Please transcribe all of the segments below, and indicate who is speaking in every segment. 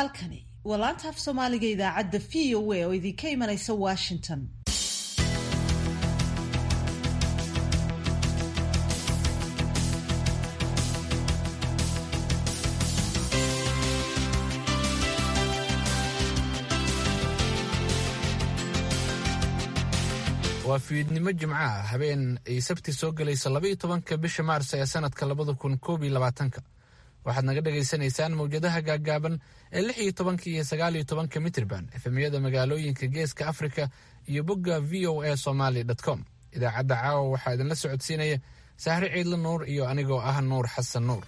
Speaker 1: halkani waa laanta af soomaaliga idaacadda v o a oo idinka imanaysa washington
Speaker 2: waa fiidnimo jimco ah habeen ay sabti soo gelayso labaiyo tobanka bisha maars ee sanadka labada kun koob iyo labaatanka waxaad naga dhagaysanaysaan mawjadaha gaaggaaban ee lix iyo tobanka iyo sagaal iyo tobanka mitrban efemyada magaalooyinka geeska afrika iyo bogga v o a somaly com idaacadda caawa waxaa idinla socodsiinaya sahre ciidla nuur iyo anigoo ah nuur xasan nuur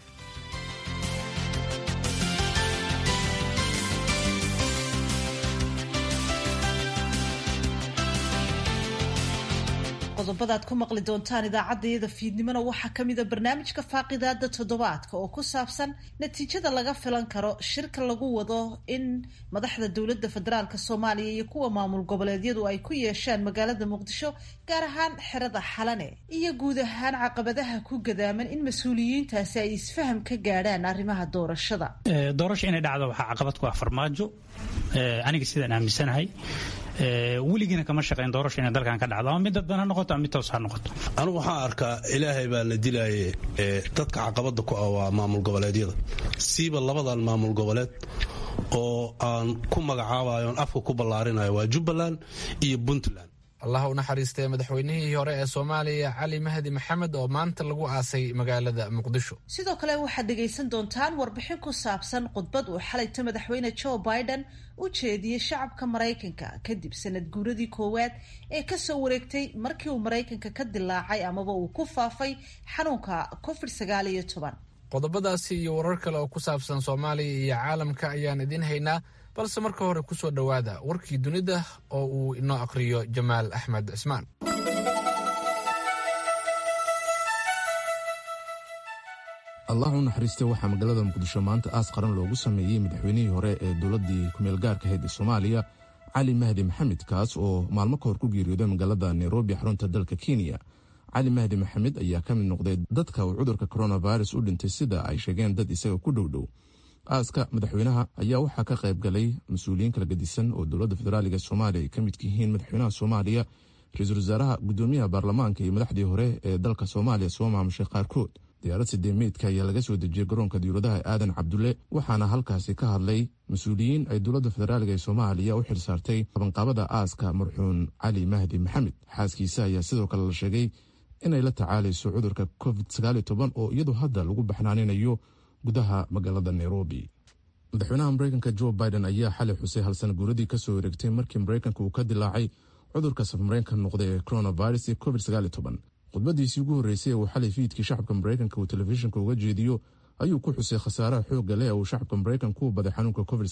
Speaker 1: qodobadaad ku maqli doontaan idaacaddayada fiidnimona waxaa ka mida barnaamijka faaqidaada toddobaadka oo ku saabsan natiijada laga filan karo shirka lagu wado in madaxda dowladda federaalk soomaaliya iyo kuwa maamul goboleedyadu ay ku yeeshaan magaalada muqdisho gaar ahaan xerada xalane iyo guud ahaan caqabadaha ku gadaaman in mas-uuliyiintaasi ay isfaham ka gaadhaan arrimaha doorashada
Speaker 3: doorasho inay dhacdo waxaa caqabad ku ah farmaajo aniga sidaan aaminsanahay weligiina kama shaqayn doorasho inay dalkan ka dhacdo ama mid dadban ha noqoto ama mid toos ha noqoto
Speaker 4: anigu waxaan arkaa ilaahay baa na dilaaye dadka caqabada ku ah waa maamul goboleedyada siiba labadan maamul goboleed oo aan ku magacaabayo on afka ku ballaarinayo waa jubbaland iyo puntland
Speaker 2: allah u naxariistay madaxweynihii hore ee soomaaliya cali mahdi maxamed oo maanta lagu aasay magaalada muqdisho
Speaker 1: sidoo kale waxaad dhegaysan doontaan warbixin ku saabsan khudbad uu xalayta madaxweyne joe biden u jeediyey shacabka maraykanka kadib sanad guuradii koowaad ee kasoo wareegtay markii uu maraykanka ka dilaacay amaba uu ku faafay xanuunka covid sagaal iyo toban
Speaker 2: qodobadaasi iyo warar kale oo ku saabsan soomaaliya iyo caalamka ayaan idiin haynaa balse marka hore ku soo dhowaada warkii dunida oo uu inoo aqhriyo jamaal axmed cismaan
Speaker 5: allah u naxariista waxaa magaalada muqdisho maanta aas qaran loogu sameeyey madaxweynihii hore ee dowladdii kumeel gaarka ahayd ee soomaaliya cali mahdi maxamed kaas oo maalmo ka hor ku geeriyooday magaalada nairobi xarunta dalka kenya cali mahdi maxamed ayaa ka mid noqday dadka uu cudurka coronavirus u dhintay sida ay sheegeen dad isaga ku dhowdhow aaska madaxweynaha ayaa waxaa ka qayb galay mas-uuliyiin kala gedisan oo dowladda federaaliga soomaaliya ay ka midka yihiin madaxweynaha soomaaliya ra-iisul wasaaraha gudoomiyaha baarlamaanka iyo madaxdii hore ee dalka soomaaliya soo maamushay qaarkood diyaarad sideemeydka ayaa laga soo dejiyey garoonka diyuuradaha aadan cabdulle waxaana halkaasi ka hadlay mas-uuliyiin ay dowladda federaaliga ee soomaaliya u xilsaartay qabanqaabada aaska marxuun cali mahdi maxamed xaaskiisa ayaa sidoo kale la sheegay inay la tacaalayso cudurka covid oo iyadu hadda lagu baxnaaninayo gudaha magaalada nairobi madaxweynaha mareykanka jo biden ayaa xalay xusay halsana guuradii kasoo wareegtay markii mareykanka uu ka dilaacay cudurka safmareenka noqday ee coronavirus iyo covid khudbadiisii ugu horreysay ee uu xalay fiidkii shacabka mareykanka uu telefishinka uga jeediyo ayuu ku xusay khasaaraha xoogga leh ee uu shacabka mareykanka u baday xanuunka covid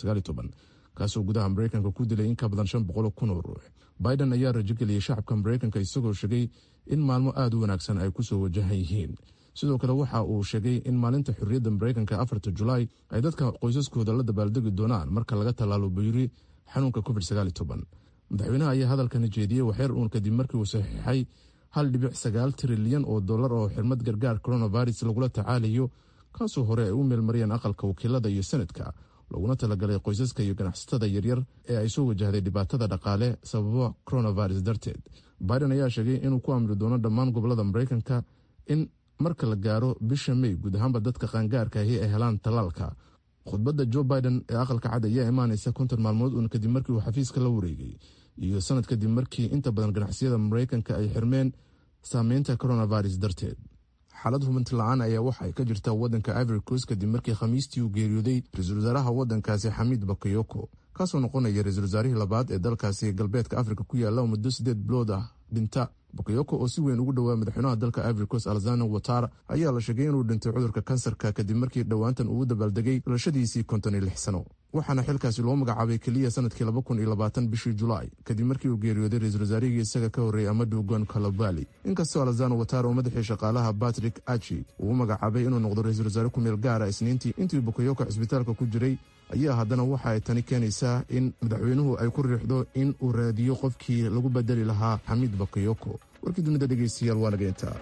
Speaker 5: kaasoo gudaha mareykanka ku dilay in ka badan shan boqol kun oo ruux biden ayaa rajogeliyey shacabka mareykanka isagoo sheegay in maalmo aada u wanaagsan ay kusoo wajahan yihiin sidoo kale waxa uu sheegay in maalinta xorriyadda mareykanka afarta julaay ay dadka qoysaskooda la dabaaldegi doonaan marka laga tallaalo bayri xanuunka covid madaxweynaha ayaa hadalkani jeediyey waxyar uun kadib markii uu saxiixay hal dhibic sagaal trilyan oo dollar oo xirmad gargaar coronavirus lagula tacaalayo kaasoo hore ay u meelmariyeen aqalka wakiilada iyo senadka looguna talagalay qoysaska iyo ganacsatada yaryar ee ay soo wajahday dhibaatada dhaqaale sababo coronavirus darteed biden ayaa sheegay inuu ku amri doono dhammaan gobolada mareykanka in marka la gaaro bisha may guud ahaanba dadka qaangaarka ahi ay helaan tallaalka khudbadda jo biden ee aqalka cad ayaa imaanaysa konton maalmood uun kadib markii uu xafiiska la wareegay iyo sanad kadib markii inta badan ganacsiyada mareykanka ay xirmeen saameynta coronavirus darteed xaalad hubanti la-aan ayaa waxa ay ka jirta wadanka ivory coast kadib markii khamiistii uu geeriyooday ra-iisul wasaaraha wadankaasi xamiid bakayoko kaasoo noqonaya ra-iisul wasaarihii labaad ee dalkaasi galbeedka afrika ku yaala muddo sideed bilood ah dhinta bakayoko oo si weyn ugu dhowaa madaxweynaha dalka ivory coast alzano watara ayaa la sheegay inuu dhintay cudurka kansarka kadib markii dhowaantan uu dabaaldegay dhalashadiisii konton iyo lix sano waxaana xilkaasi loo magacaabay keliya sanadkii laba kun iyo labaatan bishii julaay kadib markii uu geeriyooday ra-iisul wasaarihii isaga ka horreeyay amadu gon kalobali inkastoo alzano watara oo madaxii shaqaalaha batrick achi uu u magacaabay inuu noqdo ra-iisul wasaare ku meel gaara isniintii intii bakayoko cisbitaalka ku jiray ayaa haddana waxa ay tani keenaysaa in madaxweynuhu ay ku riixdo in uu raadiyo qofkii lagu bedeli lahaa xamiid bakayoko warkii dunida dhegeystayaal waa naga intaa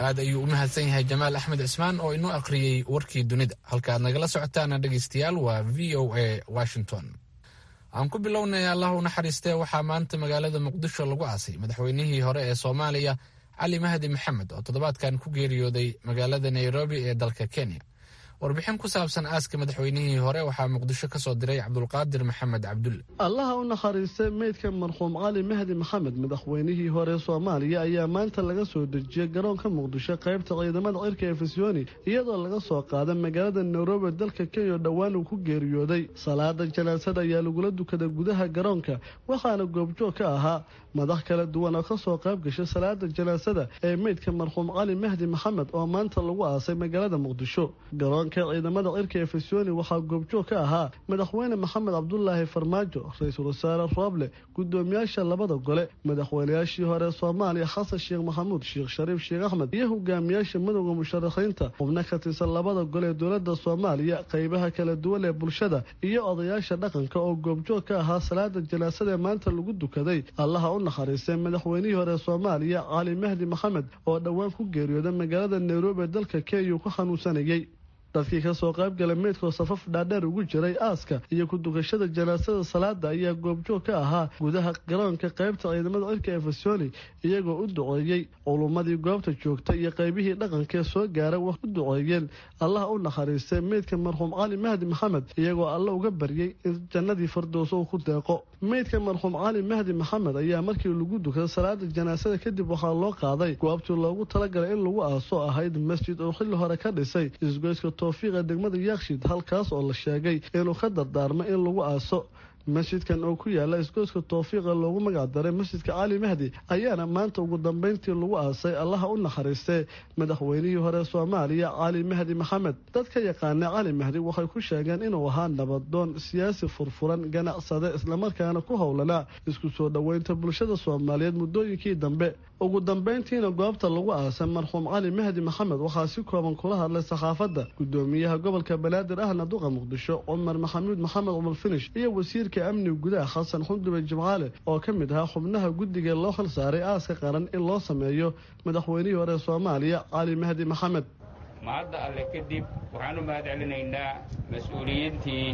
Speaker 2: aad ayuu u mahadsan yahay jamaal axmed cismaan oo inoo akhriyey warkii dunida halka aad nagala socotaana dhegaystayaal waa v o a washington aan ku bilownay allah u naxariistee waxaa maanta magaalada muqdisho lagu aasay madaxweynihii hore ee soomaaliya cali mahdi maxamed oo toddobaadkan ku geeriyooday magaalada nairobi ee dalka kenya warbixin ku saabsan aaska madaxweynihii hore waxaa muqdisho ka soo diray cabdulqaadir maxamed cabdulle
Speaker 6: allaha u naxariistay meydka marxuum cali mahdi maxamed madaxweynihii hore soomaaliya ayaa maanta laga soo dejiyey garoonka muqdisho qaybta ciidamada cirka ee fisyooni iyadoo laga soo qaaday magaalada nairobi dalka kenya oo dhowaan uu ku geeriyooday salaada janaasada ayaa lagula dukaday gudaha garoonka waxaana goobjoog ka ahaa madax kala duwan oo kasoo qayb gashay salaada janaasada ee meydka marxuum cali mahdi maxamed oo maanta lagu aasay magaalada muqdisho ciidamada cirka ee fisyooni waxaa goobjoog ka ahaa madaxweyne maxamed cabdulaahi farmaajo ra-iisul wasaare rooble gudoomiyaasha labada gole madaxweynayaashii hore soomaaliya xasan sheekh maxamuud sheekh shariif sheekh axmed iyo hogaamiyaasha madowda musharaxiinta xubno ka tirsan labada gole ee dowlada soomaaliya qeybaha kala duwan ee bulshada iyo odayaasha dhaqanka oo goobjoog ka ahaa salaada janaasada ee maanta lagu dukaday allaha u naxariistay madaxweynihii hore soomaaliya cali mahdi maxamed oo dhowaan ku geeriyooday magaalada nairobi ee dalka kenya uu ku xanuunsanayay dadkii kasoo qayb galay meydkoo safaf dhaadheer ugu jiray aaska iyo ku dukashada janaasada salaada ayaa goobjoog ka ahaa gudaha garoonka qaybta ciidamada cirka ee fasoni iyagoo u duceeyey culummadii goobta joogta iyo qaybihii dhaqankaee soo gaaray wax u duceeyeen allaha u naxariistay meydka marxuum cali mahdi maxamed iyagoo alle uga baryey in jannadii fardowso uu ku deeqo meydka marxuum cali mahdi maxamed ayaa markii lagu dukaday salaada janaasada kadib waxaa loo qaaday goobtii loogu talagalay in lagu aaso ahayd masjid oo xilli hore ka dhisay isgoyska towfiiqa degmada yaakshid halkaas oo la sheegay inuu ka dardaarmay in lagu aaso masjidkan oo ku yaala isgoyska towfiiqa loogu magac daray masjidka cali mahdi ayaana maanta ugu dambeyntii lagu aasay allaha u naxariistee madaxweynihii hore soomaaliya cali mahdi maxamed dadka yaqaana cali mahdi waxay ku sheegeen inuu ahaa nabadoon siyaasi furfuran ganacsade islamarkaana ku howlanaa isku soo dhoweynta bulshada soomaaliyeed muddooyinkii dambe ugu dambeyntiina goobta lagu aasay marxuum cali mahdi maxamed waxaa si kooban kula hadlay saxaafadda gudoomiyaha gobolka banaadir ahna duqa muqdisho cumar maxamuud maxamed cumar finish iyo wasiirka amniga gudaha xasan xundube jimcaale oo ka mid ahaa xubnaha guddiga loo xil saaray aaska qaran in loo sameeyo madaxweynihii hore soomaaliya cali mahdi maxamed
Speaker 7: mahadda alle kadib waxaan u mahad celinaynaa mas-uuliyiintii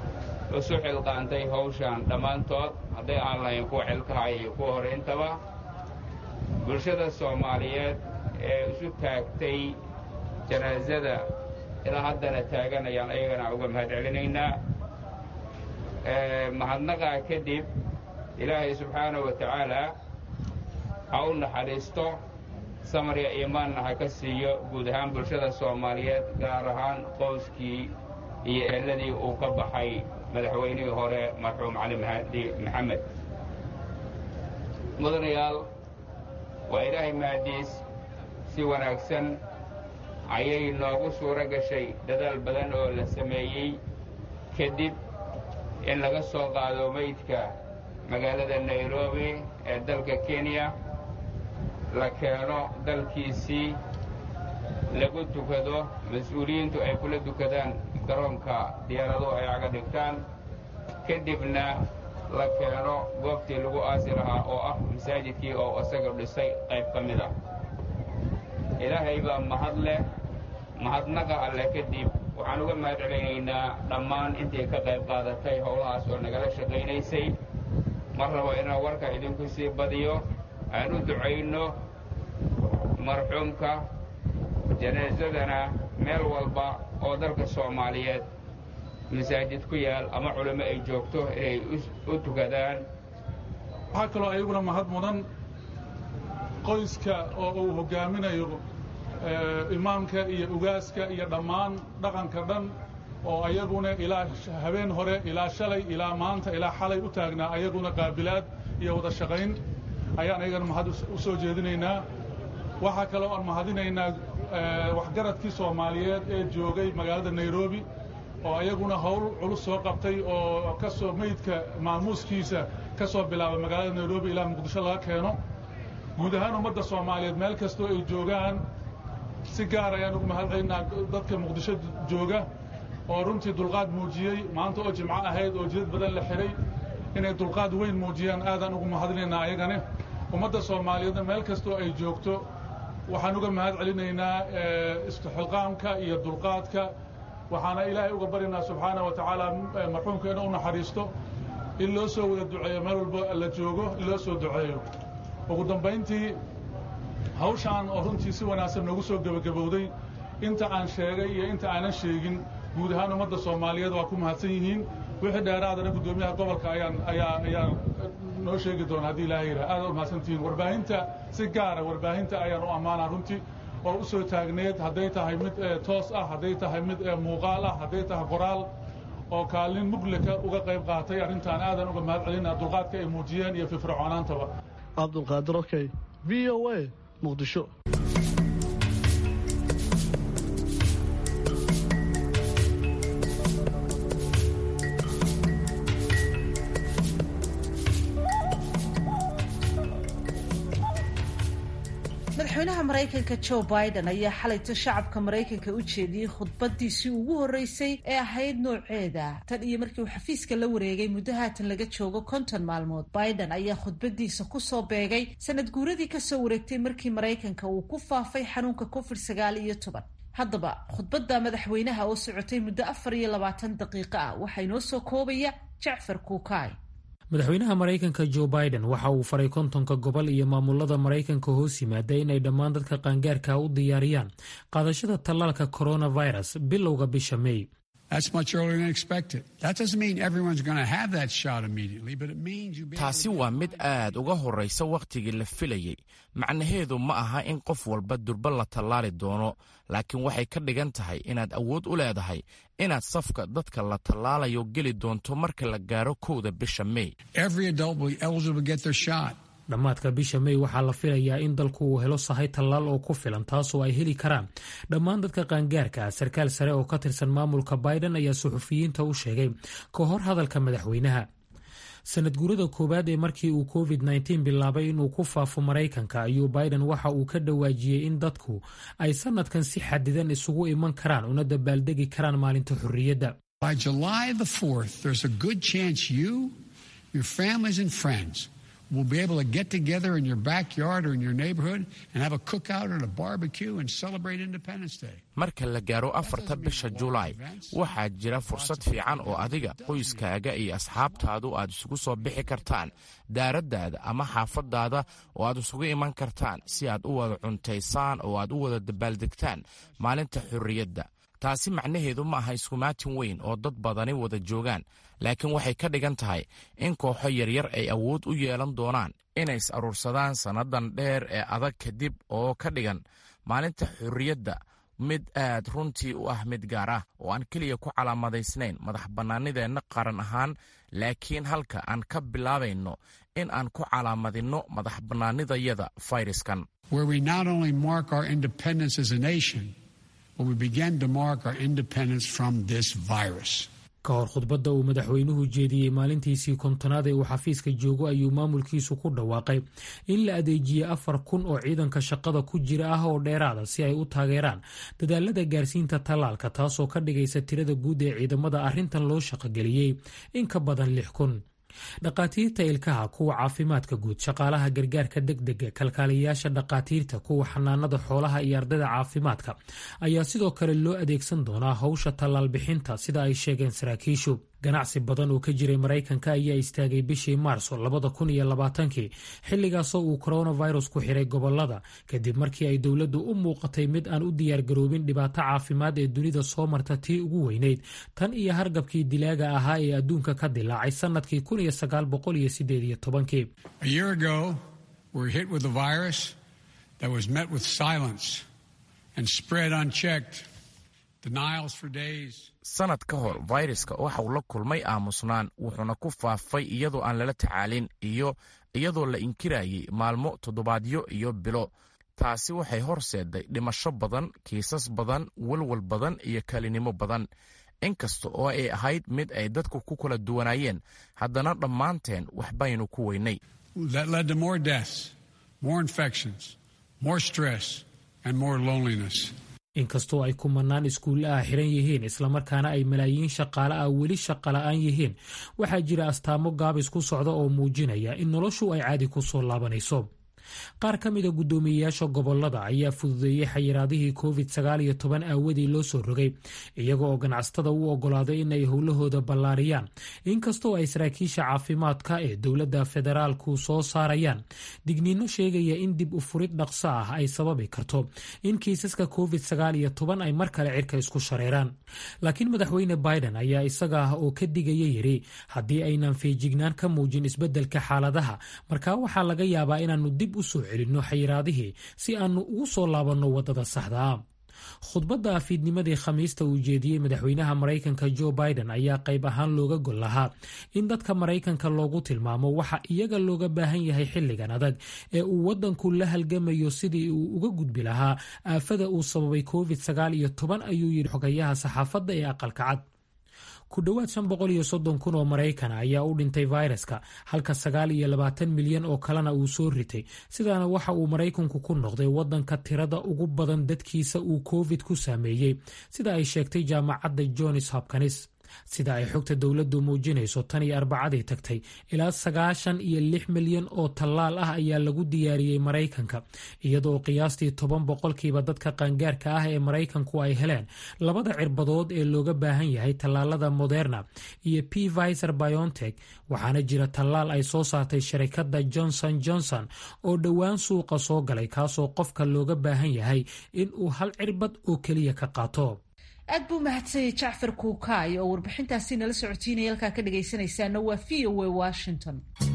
Speaker 7: isu xilqaantay hawshan dhammaantood hadday aan lahayn kuwa xilkahay iyo kuwa hore intaba bulshada soomaaliyeed ee isu taagtay janaasada ilaa haddana taagan ayaan ayagana uga mahad celinaynaa mahadnaqaa kadib ilaahay subxaanahu wa tacaalaa ha u naxariisto samarya iimaanna ha ka siiyo guud ahaan bulshada soomaaliyeed gaar ahaan qoyskii iyo eeladii uu ka baxay madaxweynihii hore marxuum cali mahdi maxamed mudanayaal waa ilaahay mahadiis si wanaagsan ayay noogu suuro gashay dadaal badan oo la sameeyey kadib in laga soo qaado meydka magaalada nairobi ee dalka kenya la keeno dalkiisii lagu dukado mas-uuliyiintu ay kula dukadaan garoonka diyaaraduhu ay caga dhigtaan kadibna la keeno goobtii lagu aasi lahaa oo ah masaajidkii oo isaga dhisay qayb ka mid ah ilaahay baa mahad leh mahadnaqa alleh kadib waxaan uga mahad celinaynaa dhammaan intii ka qayb qaadatay howlahaas oo nagala shaqaynaysay mar rabo inaan warka idinku sii badiyo aan u ducayno marxuumka janaasadana meel walba oo dalka soomaaliyeed masaajid ku yaal ama culimo ay joogto inay u tukadaan
Speaker 8: waxaa kaloo ayaguna mahad mudan qoyska oo uu hoggaaminayo imaamka iyo ugaaska iyo dhammaan dhaqanka dhan oo ayaguna ilaa habeen hore ilaa shalay ilaa maanta ilaa xalay u taagnaa ayaguna qaabilaad iyo wada shaqayn ayaan ayagana mahad u soo jeedinaynaa waxaa kaloo aan mahadinaynaa waxgaradkii soomaaliyeed ee joogay magaalada nairobi oo ayaguna howl culus soo qabtay oo ka soo meydka maamuuskiisa ka soo bilaabay magaalada nairobi ilaa muqdisho laga keeno guud ahaan ummadda soomaaliyeed meel kastoo ay joogaan si gaar ayaan ugu mahadcelinaa dadka muqdisho jooga oo runtii dulqaad muujiyey maanta oo jimco ahayd oo jidad badan la xidhay inay dulqaad weyn muujiyaan aadaan ugu mahadinaynaa ayagane ummadda soomaaliyeedna meel kastoo ay joogto waxaan uga mahad celinaynaa istuxilqaamka iyo dulqaadka waxaana ilaahay uga baryaynaa subxaana wa tacaala marxuumka inuu u naxariisto in loo soo wada duceeyo meel walba la joogo in loo soo duceeyo ugu dambayntii hawshaan oo runtii si wanaagsan noogu soo gebagabowday inta aan sheegay iyo inta aanan sheegin guud ahaan ummadda soomaaliyeed waa ku mahadsan yihiin wixii dheeraadana guddoomiyaha gobolka ayaan ayaa ayaan noo sheegi doona haddii ilaahay yidhaha aad u mahadsantihiin warbaahinta si gaara warbaahinta ayaan u ammaanaa runtii oo u soo taagneed hadday tahay mid toos ah hadday tahay mid muuqaal ah hadday tahay qoraal oo kaalin muglika uga qayb qaatay arrintaan aadan uga mahad celina dulqaadka ay muujiyeen iyo firfircoonaantaba
Speaker 6: cabdulqaadir okey v o a muqdisho
Speaker 1: madaxweynaha maraykanka joe biden ayaa xalayto shacabka maraykanka u jeediyey khudbadiisii ugu horreysay ee ahayd nooceeda tan iyo markii uu xafiiska la wareegay muddo haatan laga joogo konton maalmood biden ayaa khudbadiisa kusoo beegay sanad guuradii kasoo wareegtay markii maraykanka uu ku faafay xanuunka covid sagaal iyo toban haddaba khudbadda madaxweynaha oo socotay muddo afar iyo labaatan daqiiqo ah waxaa inoo soo koobaya jacfar kuukaay
Speaker 9: madaxweynaha maraykanka joe biden waxa uu faray kontonka gobol iyo maamulada maraykanka hoos yimaada inay dhammaan dadka qaangaarka u diyaariyaan qaadashada tallaalka coronavirus bilowga bisha may
Speaker 10: taasi waa mid aad uga horraysa wakhtigii la filayey macnaheedu ma aha in qof walba durba la tallaali doono laakiin waxay ka dhigan tahay inaad awood u leedahay inaad safka dadka la tallaalayo geli doonto marka la gaaro kowda bisha may
Speaker 9: dhammaadka bisha may waxaa la filayaa in dalku uu helo sahay tallaal oo ku filan taasoo ay heli karaan dhammaan dadka qaangaarka ah sarkaal sare oo ka tirsan maamulka biden ayaa suxufiyiinta u sheegay ka hor hadalka madaxweynaha sanad guurada koowaad ee markii uu covid nteen bilaabay inuu ku faafo maraykanka ayuu biden waxa uu ka dhawaajiyey in dadku ay sanadkan si xadidan isugu iman karaan una dabaaldegi karaan maalinta xorriyadda
Speaker 11: will be able to get together in your backyard or in your neighborhood and have a cookout or a barbecue and celebrate Independence Day.
Speaker 10: marka la gaaro afarta bisha julaay waxaa jira fursad fiican oo adiga qoyskaaga iyo asxaabtaadu aad isugu soo bixi kartaan daaraddaada ama xaafadaada oo aad isugu iman kartaan si aad u wada cuntaysaan oo aad u wada dabaaldegtaan maalinta xorriyadda taasi macnaheedu ma aha iskumaatin weyn oo dad badani wada joogaan laakiin waxay ka dhigan tahay in kooxo yaryar ay awood u yeelan doonaan inay is aruursadaan sannadan dheer ee adag kadib oo ka dhigan maalinta xorriyadda mid aad runtii u ah mid gaar ah oo aan keliya ku calaamadaysnayn madax bannaanideenna qaran ahaan laakiin halka aan ka bilaabayno in aan ku calaamadinno madax bannaanidayada fayraskan
Speaker 9: ka hor khudbadda uu madaxweynuhu jeediyey maalintiisii kontonaad ee uu xafiiska joogo ayuu maamulkiisu ku dhawaaqay in la adeejiyey afar kun oo ciidanka shaqada ku jira ah oo dheeraada si ay u taageeraan dadaalada gaarsiinta tallaalka taasoo ka dhigaysa tirada guud ee ciidamada arrintan loo shaqogeliyey in ka badan lix kun dhaqaatiirta ilkaha kuwa caafimaadka guud shaqaalaha gargaarka degdega kalkaaliyayaasha dhaqaatiirta kuwa xanaanada xoolaha iyo ardayda caafimaadka ayaa sidoo kale loo adeegsan doonaa howsha tallaal bixinta sida ay sheegeen saraakiishu ganacsi badan oo ka jiray maraykanka ayaa istaagay bishii maarso labada kun iyo labaatankii xilligaasoo uu coronavirus ku xiray gobolada kadib markii ay dowladdu u muuqatay mid aan u diyaargaroobin dhibaato caafimaad ee dunida soo marta tii ugu weyneyd tan iyo hargabkii dilaaga ahaa ee adduunka ka dilaacay sannadkii kun iyo sagaal boqol iyo sideed iyo tobankii
Speaker 10: sanad ka hor fayraska waxa uu la kulmay aamusnaan wuxuuna ku faafay iyadoo aan lala tacaalin iyo iyadoo la inkirayay maalmo toddobaadyo iyo bilo taasi waxay horseeday dhimasho badan kiisas badan walwal badan iyo kalinimo badan inkasta oo ay ahayd mid ay dadku ku kala duwanaayeen haddana dhammaanteen waxbaynu ku weynay
Speaker 9: inkastoo ay kumanaan iskuulla ah xiran yihiin islamarkaana ay malaayiin shaqaale ah weli shaqa la'aan yihiin waxaa jira astaamo gaabis ku socda oo muujinaya in noloshu ay caadi ku soo laabanayso qaar ka mida guddoomiyeyaasha gobolada ayaa fududeeyey xayiraadihii covid sagaal iyo toban aawadii loo soo rogay iyaga oo ganacsatada u ogolaaday inay howlahooda ballaariyaan inkastoo ay saraakiisha caafimaadka ee dowladda federaalku soo saarayaan digniino sheegaya in dib u furid dhaqso ah ay sababi karto in kiisaska covid sagaal iyo toban ay mar kale cirka isku shareeraan laakiin madaxweyne biden ayaa isaga ah oo ka digaya yiri haddii aynan feejignaan ka muujin isbeddelka xaaladaha markaa waxaa laga yaabaa inaanu dib u soo celinno xayiraadihii si aanu ugu soo laabanno waddada saxda ah khudbadda afiidnimadii khamiista uu jeediyey madaxweynaha maraykanka jo biden ayaa qayb ahaan looga gol lahaa in dadka maraykanka loogu tilmaamo waxa iyaga looga baahan yahay xilligan adag ee uu waddanku la halgamayo sidii uu uga gudbi lahaa aafada uu sababay covid sagaal iyo toban ayuu yidhi xogayaha saxaafadda ee aqalka cad ku dhowaad shan boqol iyo soddon kun oo maraykana ayaa u dhintay fayraska halka sagaal iyo labaatan milyan oo kalena uu soo ritay sidaana waxa uu maraykanku ku noqday waddanka tirada ugu badan dadkiisa uu covid ku saameeyey sida ay sheegtay jaamacadda johns hopkins sida ay xogta dowladdu muujinayso tan iyo arbacadii tagtay ilaa sagaashan iyo lix milyan oo tallaal ah ayaa lagu diyaariyey maraykanka iyadoo qiyaastii toban boqolkiiba dadka qaangaarka ah ee maraykanku ay heleen labada cirbadood ee looga baahan yahay tallaalada moderna iyo p viser biontech waxaana jira tallaal ay soo saartay sharikadda johnson johnson oo dhowaan suuqa soo galay kaasoo qofka looga baahan yahay in uu hal cirbad oo keliya ka qaato
Speaker 1: aad buu mahadsanyay jacfar kuukaay oo warbixintaasi nala socotiinaya halkaa ka dhagaysanaysaana waa v o a washington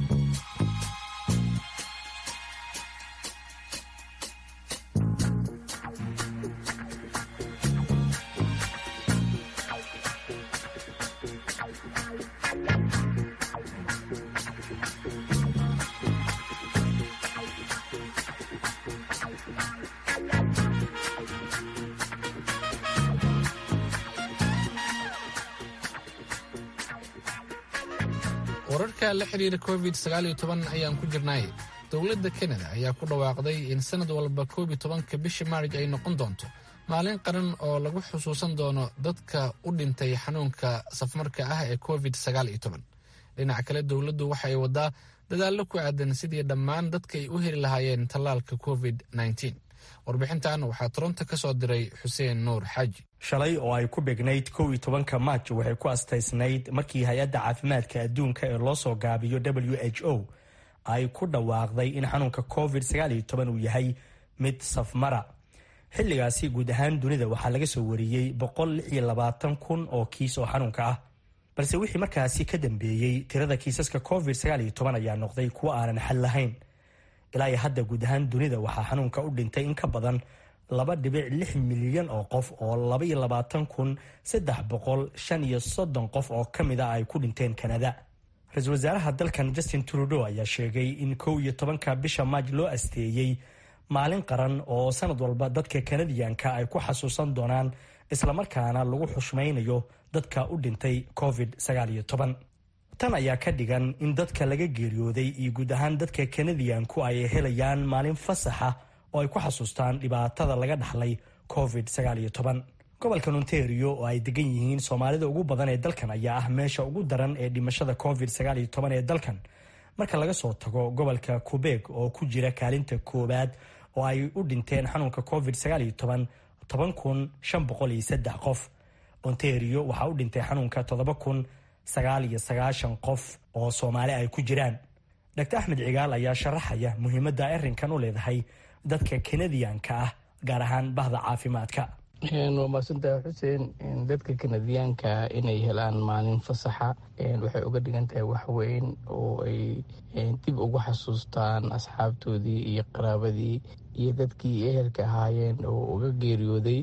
Speaker 2: wararka la xiriira covid sagaal iyo toban ayaan ku jirnay dowladda kanada ayaa ku dhawaaqday in sanad walba koob iyo tobanka bisha maarj ay noqon doonto maalin qaran oo lagu xusuusan doono dadka u dhintay xanuunka safmarka ah ee covid sagaal iyo toban dhinaca kale dowladdu waxa ay wadaa dadaallo ku aadan sidii dhammaan dadka ay u heli lahaayeen tallaalka covid nneteen warbixintan waxaa toronto ka soo diray xuseen nuur xaaji
Speaker 12: shalay oo ay ku dhignayd kow iyo tobanka maaj waxay ku astaysnayd markii hay-adda caafimaadka adduunka ee loo soo gaabiyo w h o ay ku dhawaaqday in xanuunka covid sagaal iyo toban uu yahay mid safmara xilligaasi guud ahaan dunida waxaa laga soo wariyey boqol lix iyo labaatan kun oo kiis oo xanuunka ah balse wixii markaasi ka dambeeyey tirada kiisaska covid sagaal iyo toban ayaa noqday kuwo aanan xal lahayn ilaa iyo hadda guud ahaan dunida waxaa xanuunka u dhintay in ka badan laba dhibic lix milyan oo qof oo laba iyo labaatan kun saddex boqol shan iyo soddon qof oo ka mid a ay ku dhinteen kanada ra-iisul wasaaraha dalkan justin trudeau ayaa sheegay in kow iyo tobanka bisha maaj loo asteeyey maalin qaran oo sanad walba dadka kanadiyanka ay ku xasuusan doonaan islamarkaana lagu xushmaynayo dadka u dhintay covid sagaal iyo toban tan ayaa ka dhigan in dadka laga geeriyooday iyo guud ahaan dadka kanadiyanku ay helayaan maalin fasaxa oo ay ku xasuustaan dhibaatada laga dhaxlay covid sagaal iyo toban gobolka ontario oo ay degan yihiin soomaalida ugu badan ee dalkan ayaa ah meesha ugu daran ee dhimashada covid sagaal iyo toban ee dalkan marka laga soo tago gobolka qubeeg oo ku jira kaalinta koowaad oo ay u dhinteen xanuunka covid sagaal iyo toban toban kun shan boqol iyo saddex qof ontario waxaa u dhintay xanuunka toddoba kun sagaal iyo sagaashan qof oo soomaali ay ku jiraan dr axmed cigaal ayaa sharaxaya muhiimadda arrinkan u leedahay dadka kanadiyanka ah gaar ahaan bahda caafimaadka
Speaker 13: waa mahadsantahay xuseen dadka kanadiyaanka inay helaan maalin fasaxa waxay uga dhigan tahay waxweyn oo ay dib ugu xasuustaan asxaabtoodii iyo qaraabadii iyo dadkii ehelka ahaayeen oo uga geeriyooday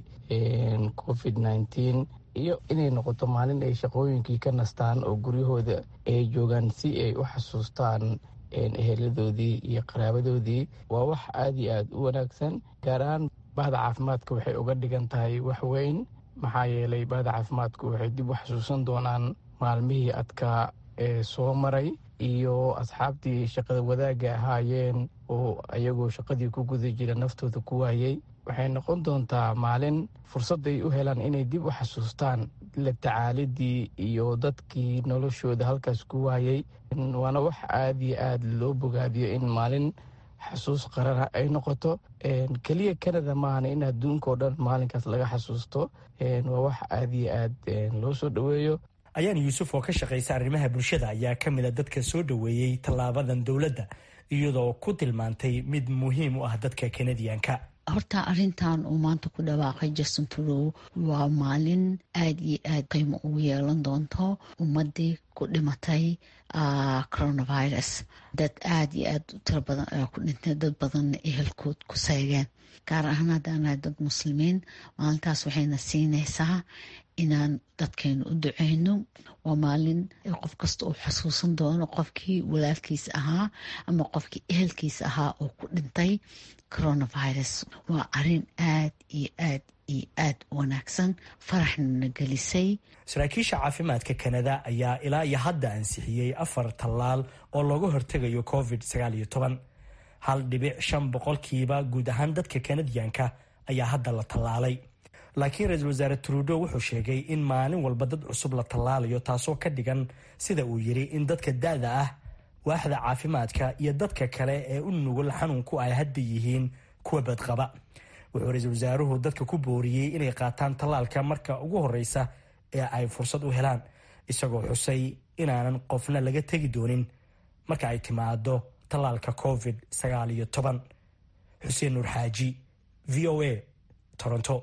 Speaker 13: covid nneteen iyo inay noqoto maalin ay shaqooyinkii ka nastaan oo guryahooda ay joogaan si ay u xasuustaan eheladoodii iyo qaraabadoodii waa wax aada iyo aada u wanaagsan gaar ahaan bahda caafimaadka waxay uga dhigan tahay wax weyn maxaa yeelay bahda caafimaadku waxay dib u xasuusan doonaan maalmihii adkaa ee soo maray iyo asxaabtii shaqada wadaagga ahaayeen oo ayagoo shaqadii ku guda jira naftooda ku waayey waxay noqon doontaa maalin fursadday u helaan inay dib u xasuustaan la tacaalidii iyo dadkii noloshooda halkaas ku waayey waana wax aada iyo aada loo bogaadiyo in maalin xasuus qarana ay noqoto keliya canada maahan in adduunka oo dhan maalinkaas laga xasuusto waa wax aada iyo aad loo soo dhoweeyo
Speaker 12: ayaan yuusuf oo ka shaqaysa arrimaha bulshada ayaa ka mid a dadka soo dhoweeyey tallaabadan dowladda iyadoo ku tilmaantay mid muhiim u ah dadka kanadiyanka
Speaker 14: horta arintan uu maanta ku dhawaaqay justin trudow waa maalin aada iyo aad qiimo ugu yeelan doonto ummadii ku dhimatay coronavirus dad aada iyo aad u tiro badan ayaa ku dhintay dad badanna ehelkood ku seegeen gaar ahaan haddaanahay dad muslimiin maalintaas waxayna siinaysaa inaan dadkeenu u duceyno waa maalin qof kasta uu xasuusan doono qofkii walaalkiisa ahaa ama qofkii ehelkiisa ahaa oo ku dhintay coronavirus waa arin aad iyo aad iyo aad u wanaagsan faraxnana gelisay
Speaker 12: saraakiisha caafimaadka kanada ayaa ilaa iyo hadda ansixiyey afar tallaal oo looga hortegayo covid sagaal iyo toban hal dhibic shan boqolkiiba guud ahaan dadka kanadiyanka ayaa hadda la tallaalay laakiin ra-iisul wasaare trudo wuxuu sheegay in maalin walba dad cusub la tallaalayo taasoo ka dhigan sida uu yiri in dadka da-da ah waaxda caafimaadka iyo dadka kale ee u nugul xanuunku ay hadda yihiin kuwa badqaba wuxuu ra-iisul wasaaruhu dadka ku booriyey inay qaataan tallaalka marka ugu horeysa ee ay fursad u helaan isagoo xusay inaanan qofna laga tegi doonin marka ay timaado tallaalka covid sagaal iyo toban xuseen nuur xaaji v o a toronto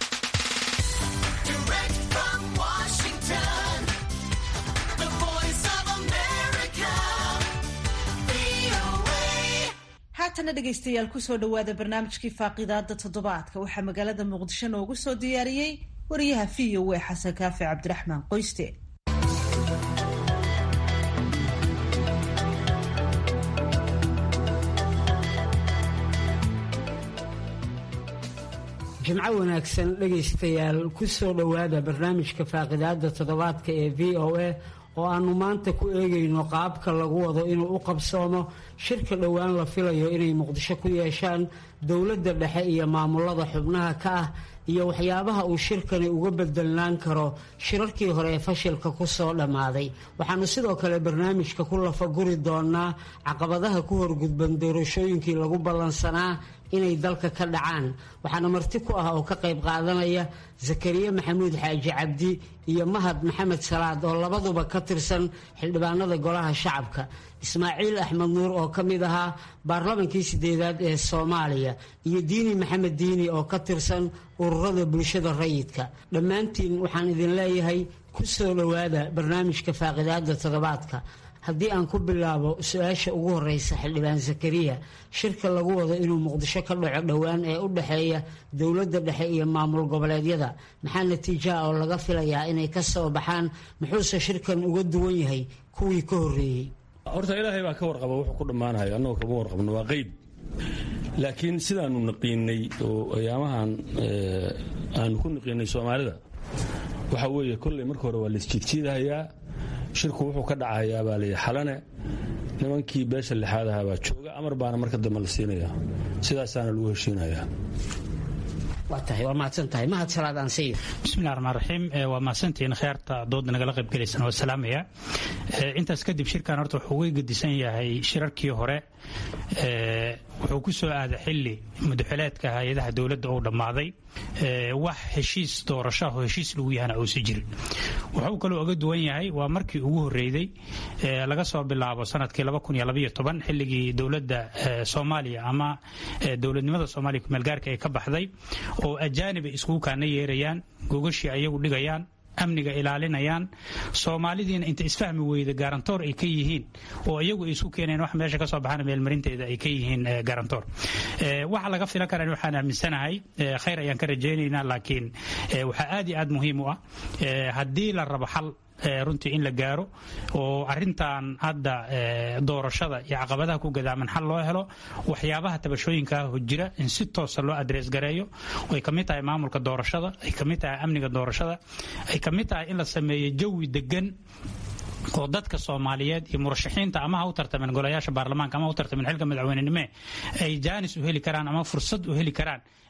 Speaker 1: haatana dhegaystayaal kusoo dhowaada barnaamijkii faaqidaada toddobaadka waxaa magaalada muqdisho noogu soo diyaariyey wariyaha v o a xasan kaafi cabdiraxmaan qoyste
Speaker 15: jimco wanaagsan dhegaystayaal ku soo dhowaada barnaamijka faaqidaada toddobaadka ee v o a oo aanu maanta ku eegayno qaabka lagu wado inuu u qabsoomo shirka dhowaan la filayo inay muqdisho ku yeeshaan dowladda dhexe iyo maamulada xubnaha ka ah iyo waxyaabaha uu shirkani uga bedelnaan karo shirarkii hore ee fashilka ku soo dhammaaday waxaanu sidoo kale barnaamijka ku lafaguri doonaa caqabadaha ku horgudban doorashooyinkii lagu ballansanaa inay dalka ka dhacaan waxaana marti ku ah oo ka qayb qaadanaya zakariya maxamuud xaaji cabdi iyo mahad maxamed salaad oo labaduba ka tirsan xildhibaanada golaha shacabka ismaaciil axmed nuur oo ka mid ahaa baarlamankii sideedaad ee soomaaliya iyo diini maxamed diini oo ka tirsan ururada bulshada rayidka dhammaantiin waxaan idin leeyahay ku soo dhowaada barnaamijka faaqidaada toddobaadka haddii aan ku bilaabo su-aasha ugu horeysa xildhibaan zakariya shirka lagu wado inuu muqdisho ka dhaco dhowaan ee u dhexeeya dowladda dhexe iyo maamul goboleedyada maxaa natiijaha oo laga filayaa inay ka soo baxaan muxuuse shirkan uga duwan yahay kuwii ka horreeyey
Speaker 16: horta ilaahay baa ka warqaba wuxuu ku dhammaanayo annagoo kama warqabno waa qeyb laakiin sidaanu naqiinay oo ayaamahan aanu ku naqiinay soomaalida waxa weeye kolley marka hore waa laisjiidjiidahayaa shirku wuxuu ka dhacayaa baa layidhi xalane nimankii beesha lixaad ahaa baa jooga amar baana marka dambe la siinaya sidaasaana lagu heshiinayaa
Speaker 3: bismillahi raxmaan raxiim waa mahadsantihiin kheerta dooda nagala qayb gelaysaan waa salaamaya intaas kadib shirkan horta wuxuu uga gedisan yahay shirarkii hore wuxuu ku soo aaday xili mudaxileedka hay-adaha dowladda uu dhammaaday wax heshiis doorashaho heshiis lagu yahana uusi jirin wuxuu kaloo oga duwan yahay waa markii ugu horreeyey laga soo bilaabo sanadkii xilligii dowladda soomaaliya ama dowladnimada soomaaliya kumeelgaarka ay ka baxday oo ajaaniba iskugu kaana yeerayaan gogashii ayagu dhigayaan amniga ilaalinayaan soomaalidiina inta isfahmi weyda garantoor ay ka yihiin oo iyagu ay isku keeneen wax meesha kasoo baxana meelmarinteeda ay ka yihiin garantoor waxa laga filan karan waxaan aaminsanahay khayr ayaan ka rajaynaynaa laakiin waxaa aad iyo aad muhiim u ah haddii la rabo xal runtii in la gaaro oo arintan hadda doorashada iyo caqabadaha ku gadaaman xal loo helo waxyaabaha tabashooyinkaah jira in si toosa loo adrees gareeyo ay kamid tahay maamulka doorashada ay kamid tahay amniga doorashada ay kamid tahay in la sameeyo jawi degan oo dadka soomaaliyeed iyo murashaxiinta ama ha u tartameen golayaasha baarlamaanka ama ha u tartameen xilka madaxweynenime ay jaanis u heli karaan ama fursad u heli karaan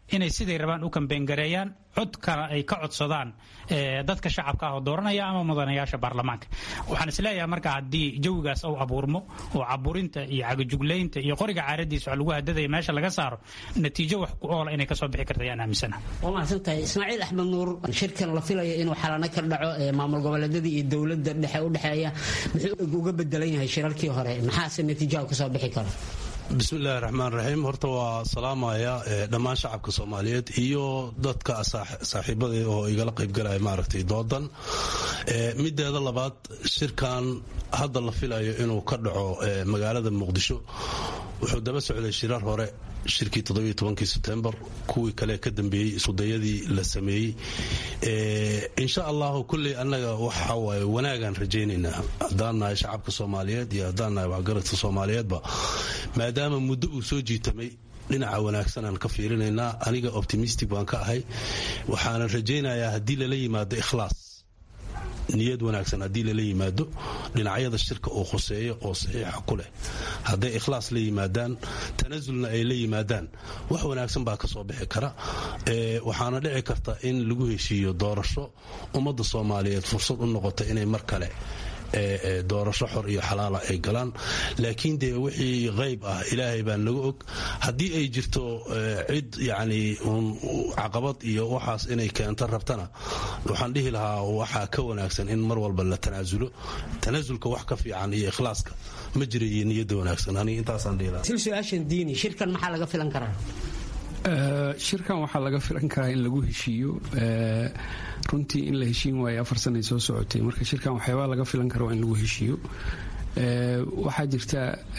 Speaker 3: inay siday rabaan u kambeyngareeyaan codkana ay ka codsadaan dadka shacabka ah oo dooranaya ama mudanayaasha baarlamaanka waxaan isleeyahay marka haddii jawigaas uu abuurmo oo caburinta iyo cagajuglaynta iyo qoriga caaradiisa wax lagu hadadaya meesha laga saaro natiijo wax ku oola inay kasoo bixi karta ayaan aaminsana
Speaker 15: waa mahadsantahay ismaaciil axmed nuur shirkan la filayo inuu xalano ka dhaco maamul goboleedyada iyo dowladda dhexe u dhexeeya muxuu uga bedelan yahay shirarkii hore maxaase natiijaha kasoo bixi kara
Speaker 4: bismillahi raxmaan raxiim horta waa salaamaya dhammaan shacabka soomaaliyeed iyo dadka saaxiibada oo igala qaybgalaya maaragtay doodan mideeda labaad shirkan hadda la filayo inuu ka dhaco magaalada muqdisho wuxuu daba socday shirar hore shirkii todobiyotobankii sebtembar kuwii kale ka dambeeyey isudayadii la sameeyey insha allahu kulley annaga waxa waaye wanaagaan rajaynaynaa haddaan nahay shacabka soomaaliyeed iyo haddaan nahay waxgaradka soomaaliyeedba maadaama muddo uu soo jiitamay dhinaca wanaagsanaan ka fiirinaynaa aniga optimistic baan ka ahay waxaanan rajaynayaa haddii lala yimaado ikhlaas niyad wanaagsan haddii lala yimaado dhinacyada shirka uu khuseeyo oo saxiixa ku leh hadday ikhlaas la yimaadaan tanasulna ay la yimaadaan wax wanaagsan baa ka soo bixi kara waxaana dhici karta in lagu heshiiyo doorasho ummadda soomaaliyeed fursad u noqota inay mar kale doorasho xor iyo xalaala ay galaan laakiin dee wixii qayb ah ilaahay baa naga og haddii ay jirto cid yacni caqabad iyo waxaas inay keento rabtana waxaan dhihi lahaa waxaa ka wanaagsan in mar walba la tanaasulo tanaasulka wax ka fiican iyo ikhlaaska ma jira iyo niyadda wanaagsan aniga intaasaan dhihi lahaa
Speaker 15: sil su-aashan diini shirkan maxaa laga filan karaa
Speaker 11: shirkan waxaa laga filan karaa in lagu heshiiyo runtii in la heshiin waayo afar sanay soo socotay marka shirkan waxyaabaa laga filan kara waa in lagu heshiiyo waxaa jirta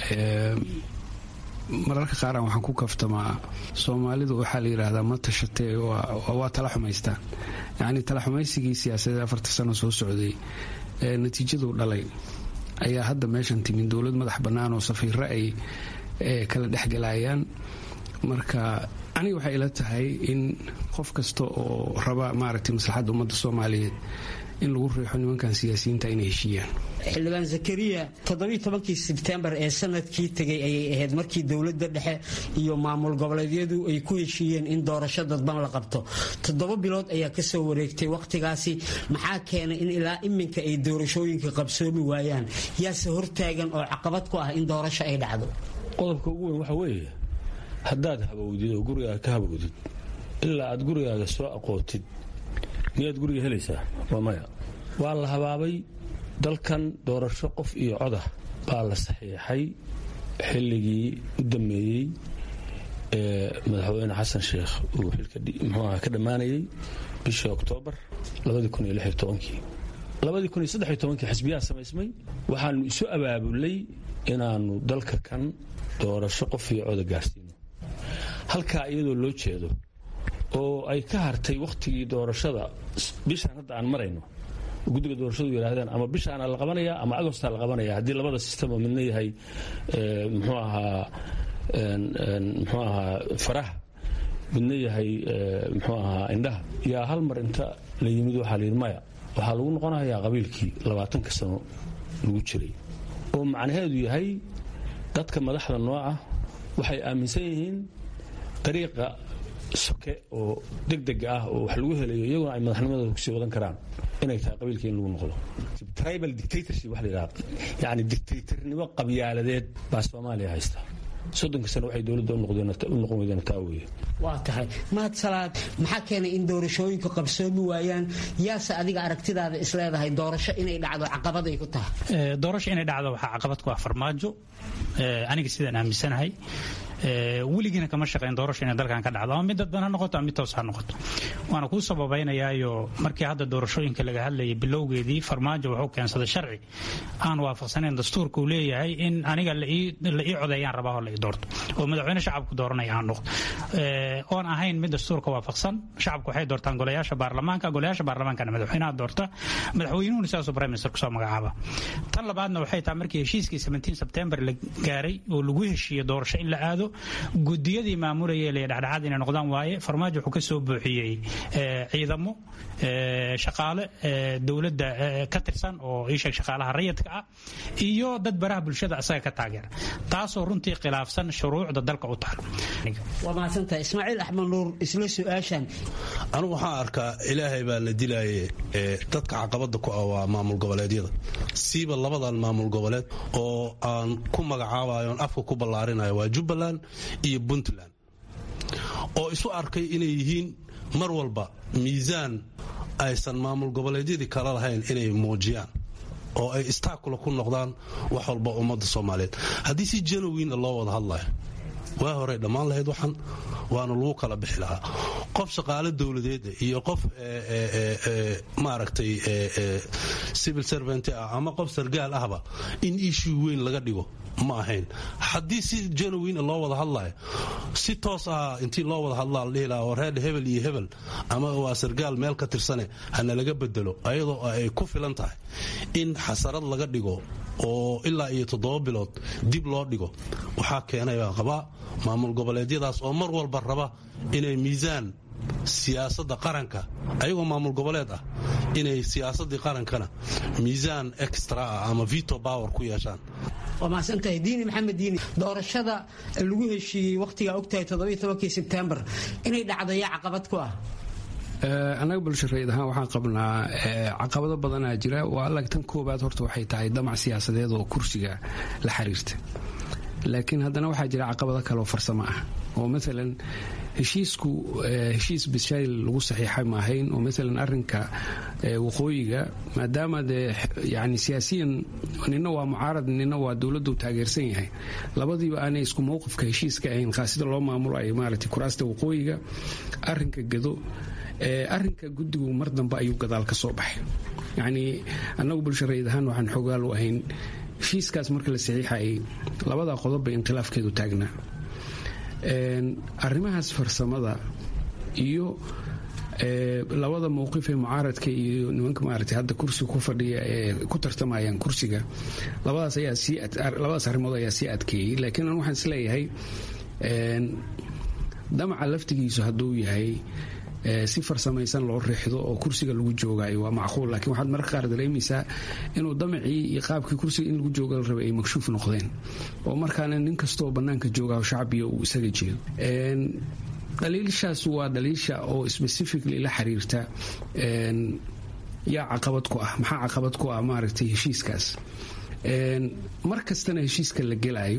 Speaker 11: mararka qaaraan waxaan ku kaftamaa soomaalidu waxaa la yidhaahdaa ma tashatee waa tala xumaystaan yacni tala xumaysigii siyaasadeed afarta sano soo socday ee natiijadu dhalay ayaa hadda meeshan timin dowlad madax bannaan oo safiiro ay kala dhexgalayaan marka aniga waxay ila tahay in qof kasta oo raba maaragtay maslaxadda ummadda soomaaliyeed in lagu riixo nimankan siyaasiyiinta inay heshiiyaan
Speaker 15: xildhibaan zakariya todobiitobankii sebtembar ee sanadkii tegay ayay ahayd markii dowladda dhexe iyo maamul goboleedyadu ay ku heshiiyeen in doorasho dadban la qabto toddoba bilood ayaa kasoo wareegtay wakhtigaasi maxaa keenay in ilaa iminka ay doorashooyinka qabsoomi waayaan yaase hortaagan oo caqabad ku ah in doorasho ay dhacdo
Speaker 16: qodobka ugu weyn waxa weeye haddaad habowdid oo gurigaaga ka habowdid ilaa aad gurigaaga soo aqootid miyaad guriga helaysaa waa maya waa la habaabay dalkan doorasho qof iyo codah baa la saxiixay xilligii u dammeeyey ee madaxweyne xasan sheekh uu xilka mxuuaha ka dhammaanayey bishii oktoobar kii xisbiyaha samaysmay waxaanu isu abaabulay inaannu dalka kan doorasho qof iyo coda gaarsiino halkaa iyadoo loo jeedo oo ay ka hartay wakhtigii doorashada bishaan hadda aan marayno guddiga doorashadu yidhaahdeen ama bishaana la qabanaya ama agostaa la qabanaya haddii labada sistemo midna yahay mxuu ahaa mxuu ahaa faraha midna yahay mxuu ahaa indhaha yaa hal mar inta la yimid waxaa layidhi maya waxaa lagu noqonayaa qabiilkii labaatanka sano lagu jiray oo macnaheedu yahay dadka madaxda nooca waxay aaminsan yihiin dariiqa soke oo degdega ah oo wax lagu helayo iyaguna ay madaxnimadooda kusii wadan karaan inay tahay qabiilka in lagu noqdo tribal dictatorship wax la yidhaha yacni dictatornimo qabyaaladeed baa soomaaliya haysta soddonka sano waxay dowladda u noqon weydeen taa weeye
Speaker 15: waa tahay mahad salaad maxaa keenay in doorashooyinku qabsoomi waayaan yaase adiga aragtidaada isleedahay doorasho inay dhacdo caqabad ay ku tahay
Speaker 3: doorasho inay dhacdo waxaa caqabad ku ah farmaajo aniga sidaan aaminsanahay weligiina kama shaqeyn doorasho inay dalkan ka dhacdo ama mid dadban ha noqoto ama mid toos ha noqoto waana kuu sababaynayaayo markii hadda doorashooyinka laga hadlayay bilowgeedii farmaajo wuxuu keensaday sharci aan waafaqsanayn dastuurka uu leeyahay in aniga la ii codeeyaan rabaa oo la ii doorto oo madaxweyne shacabku dooranaya aan noqdo oon ahayn mid dastuurka waafaqsan shacabku waxay doortaan golayaasha baarlamaanka golayaasha baarlamaankana madaxweynaha doorta madaxweynuhuna sidaasuu prime minister kusoo magacaaba tan labaadna waxay tahay markii heshiiskii 17 sebtembar la gaaray oo lagu heshiiyey doorasho in la aado gudiyadii maamulayay la dhexdhexaad inay noqdaan waaye farmaajo wuxuu ka soo buuxiyey ciidamo shaqaale dowladda ka tirsan oo ii sheeg shaqaalaha rayidka ah iyo dad baraha bulshada asaga ka taageera taasoo runtii khilaafsan shuruucda dalka u taal
Speaker 15: waa mahadsan mahadsantahay ismaaciil axmed nuur isla su-aashan
Speaker 4: anigu waxaan arkaa ilaahay baa la dilaaye dadka caqabada ku ah waa maamul goboleedyada siiba labadan maamul goboleed oo aan ku magacaabayoon afka ku ballaarinayo waa jubbaland iyo puntland oo isu arkay inay yihiin mar walba miisaan aysan maamul goboleedyadii kala lahayn inay muujiyaan oo ay istaakula ku noqdaan wax walba ummadda soomaaliyeed haddii si janowina loo wada hadlayo waa horey dhammaan lahayd waxan waana lagu kala bixi lahaa qof shaqaale dowladeeda iyo qof maaragtay civil servant ah ama qof sargaal ahba in issue weyn laga dhigo ma ahayn haddii si janowin loo wada hadlayo si toos ah intii loo wada hadlaa la dhihi lahaa oo reer hebel iyo hebel ama waa sargaal meel ka tirsane hana laga bedelo ayadoo ay ku filan tahay in xasarad laga dhigo oo ilaa iyo toddoba bilood dib loo dhigo waxaa keenay baan qabaa maamul goboleedyadaas oo mar walba raba inay miisaan siyaasadda qaranka ayagoo maamul goboleed ah inay siyaasaddii qarankana miisaan extra ah ama vito power ku yeeshaan
Speaker 15: waa mahadsantahay diini maxamed diini doorashada lagu heshiiyey wakhtigaa ogtahay toddobiyo tobankii sebtembar inay dhacdayo caqabad ku ah
Speaker 11: annaga bulshareed ahaan waxaan qabnaa caqabado badanaa jira waa alag tan koobaad horta waxay tahay damac siyaasadeed oo kursiga la xiriirta laakiin haddana waxaa jira caqabado kale oo farsamo ah oo maalan heshiisku heshiis bishaayl lagu saxiixay ma ahayn oo maalan arinka waqooyiga maadaama dee yani siyaasiyan nina waa mucaarad nina waa dowladdu taageersan yahay labadiiba aanay isku mowqifka heshiiska ahayn khaasida loo maamulo ay maaragtay kuraasta waqooyiga arinka gado arinka guddigu mar dambe ayuu gadaal ka soo baxay yacnii annagu bulshareed ahaan waxaan xoogaal u ahayn heshiiskaas marka la saxiixayay labadaa qodob bay inkhilaafkeedu taagnaa arrimahaas farsamada iyo labada mowqif ee mucaaradka iyo nimanka maaragtay hadda kursiga ku fadhiya ee ku tartamayaan kursiga labadaas ayaa sii labadaas arrimood ayaa sii adkeeyey laakiin an waxaan isleeyahay damaca laftigiisu hadduu yahay si farsamaysan loo riixdo oo kursiga lagu joogayo waa macquul laakiin waxaad mararka qaar dareemaysaa inuu damacii iyo qaabkii kursiga in lagu jooga la rabay ay makshuuf noqdeen oo markaana nin kastoo bannaanka joogaho shacbiga uu isaga jeedo dhaliilshaas waa dhaliilsha oo specifically la xiriirta yaa caqabad ku ah maxaa caqabad ku ah maaragtay heshiiskaas mar kastana heshiiska la gelayo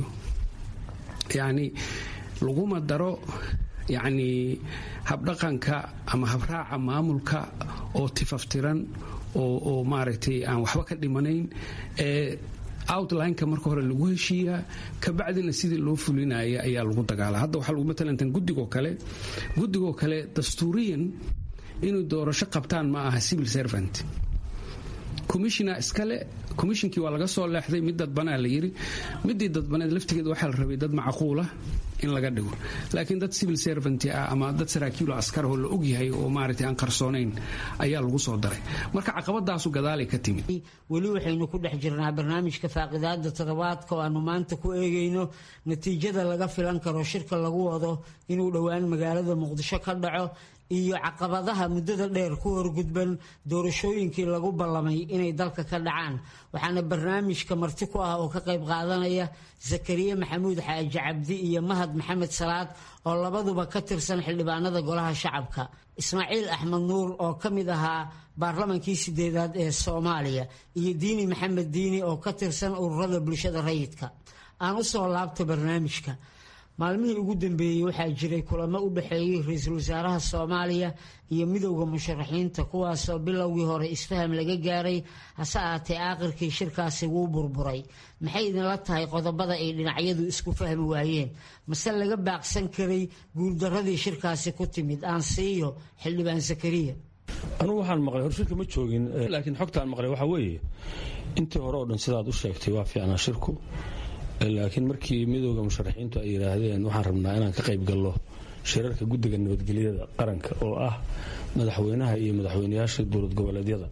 Speaker 11: yacni laguma daro yacnii habdhaqanka ama habraaca maamulka oo tifaftiran oo maaragtay aan waxba ka dhimanayn ee outlineka marka hore lagu heshiiyaa kabacdina sidii loo fulinaya ayaa lagu dagaala hadda waxaa lagu matalantan guddigoo kale guddigoo kale dastuuriyan inay doorasho qabtaan ma aha civil servant commissioner iskale commissionkii waa laga soo leexday mid dadbanaa la yiri midii dadbaneed laftigeeda waxaa la rabay dad macquula in laga dhigo laakiin dad civil servant ah ama dad saraakiilo askarahoo la ogyahay oo maaragtay aan qarsoonayn ayaa lagu soo daray marka caqabadaasu gadaalay ka timid
Speaker 15: weli waxaynu ku dhex jirnaa barnaamijka faaqidaada toddobaadka oo aanu maanta ku eegayno natiijada laga filan karo shirka lagu wado inuu dhowaan magaalada muqdisho ka dhaco iyo caqabadaha muddada dheer ku horgudban doorashooyinkii lagu ballamay inay dalka ka dhacaan waxaana barnaamijka marti ku ah oo ka qayb qaadanaya zakariya maxamuud xaaji cabdi iyo mahad maxamed salaad oo labaduba ka tirsan xildhibaanada golaha shacabka ismaaciil axmed nuur oo ka mid ahaa baarlamankii sideedaad ee soomaaliya iyo diini maxamed diini oo ka tirsan ururada bulshada rayidka aan u soo laabta barnaamijka maalmihii ugu dambeeyey waxaa jiray kulamo u dhexeeyey ra-iisul wasaaraha soomaaliya iyo midowda musharaxiinta kuwaasoo bilowgii hore isfaham laga gaaray hase ahaatee aakhirkii shirkaasi wuu burburay maxay idinla tahay qodobada ay dhinacyadu isku fahmi waayeen mase laga baaqsan karay guuldaradii shirkaasi ku timid aan siiyo xildhibaan zakariya
Speaker 16: anugu waxaan maqlay horshirka ma joogin laakiin xogtaan maqlay waxaa weeye intii hore oo dhan sidaad u sheegtay waa fiicnaa shirku laakiin markii midooda musharaxiintu ay yidhaahdeen waxaan rabnaa inaan ka qayb gallo shirarka guddiga nabadgelyada qaranka oo ah madaxweynaha iyo madaxweynayaasha dowlad goboleedyada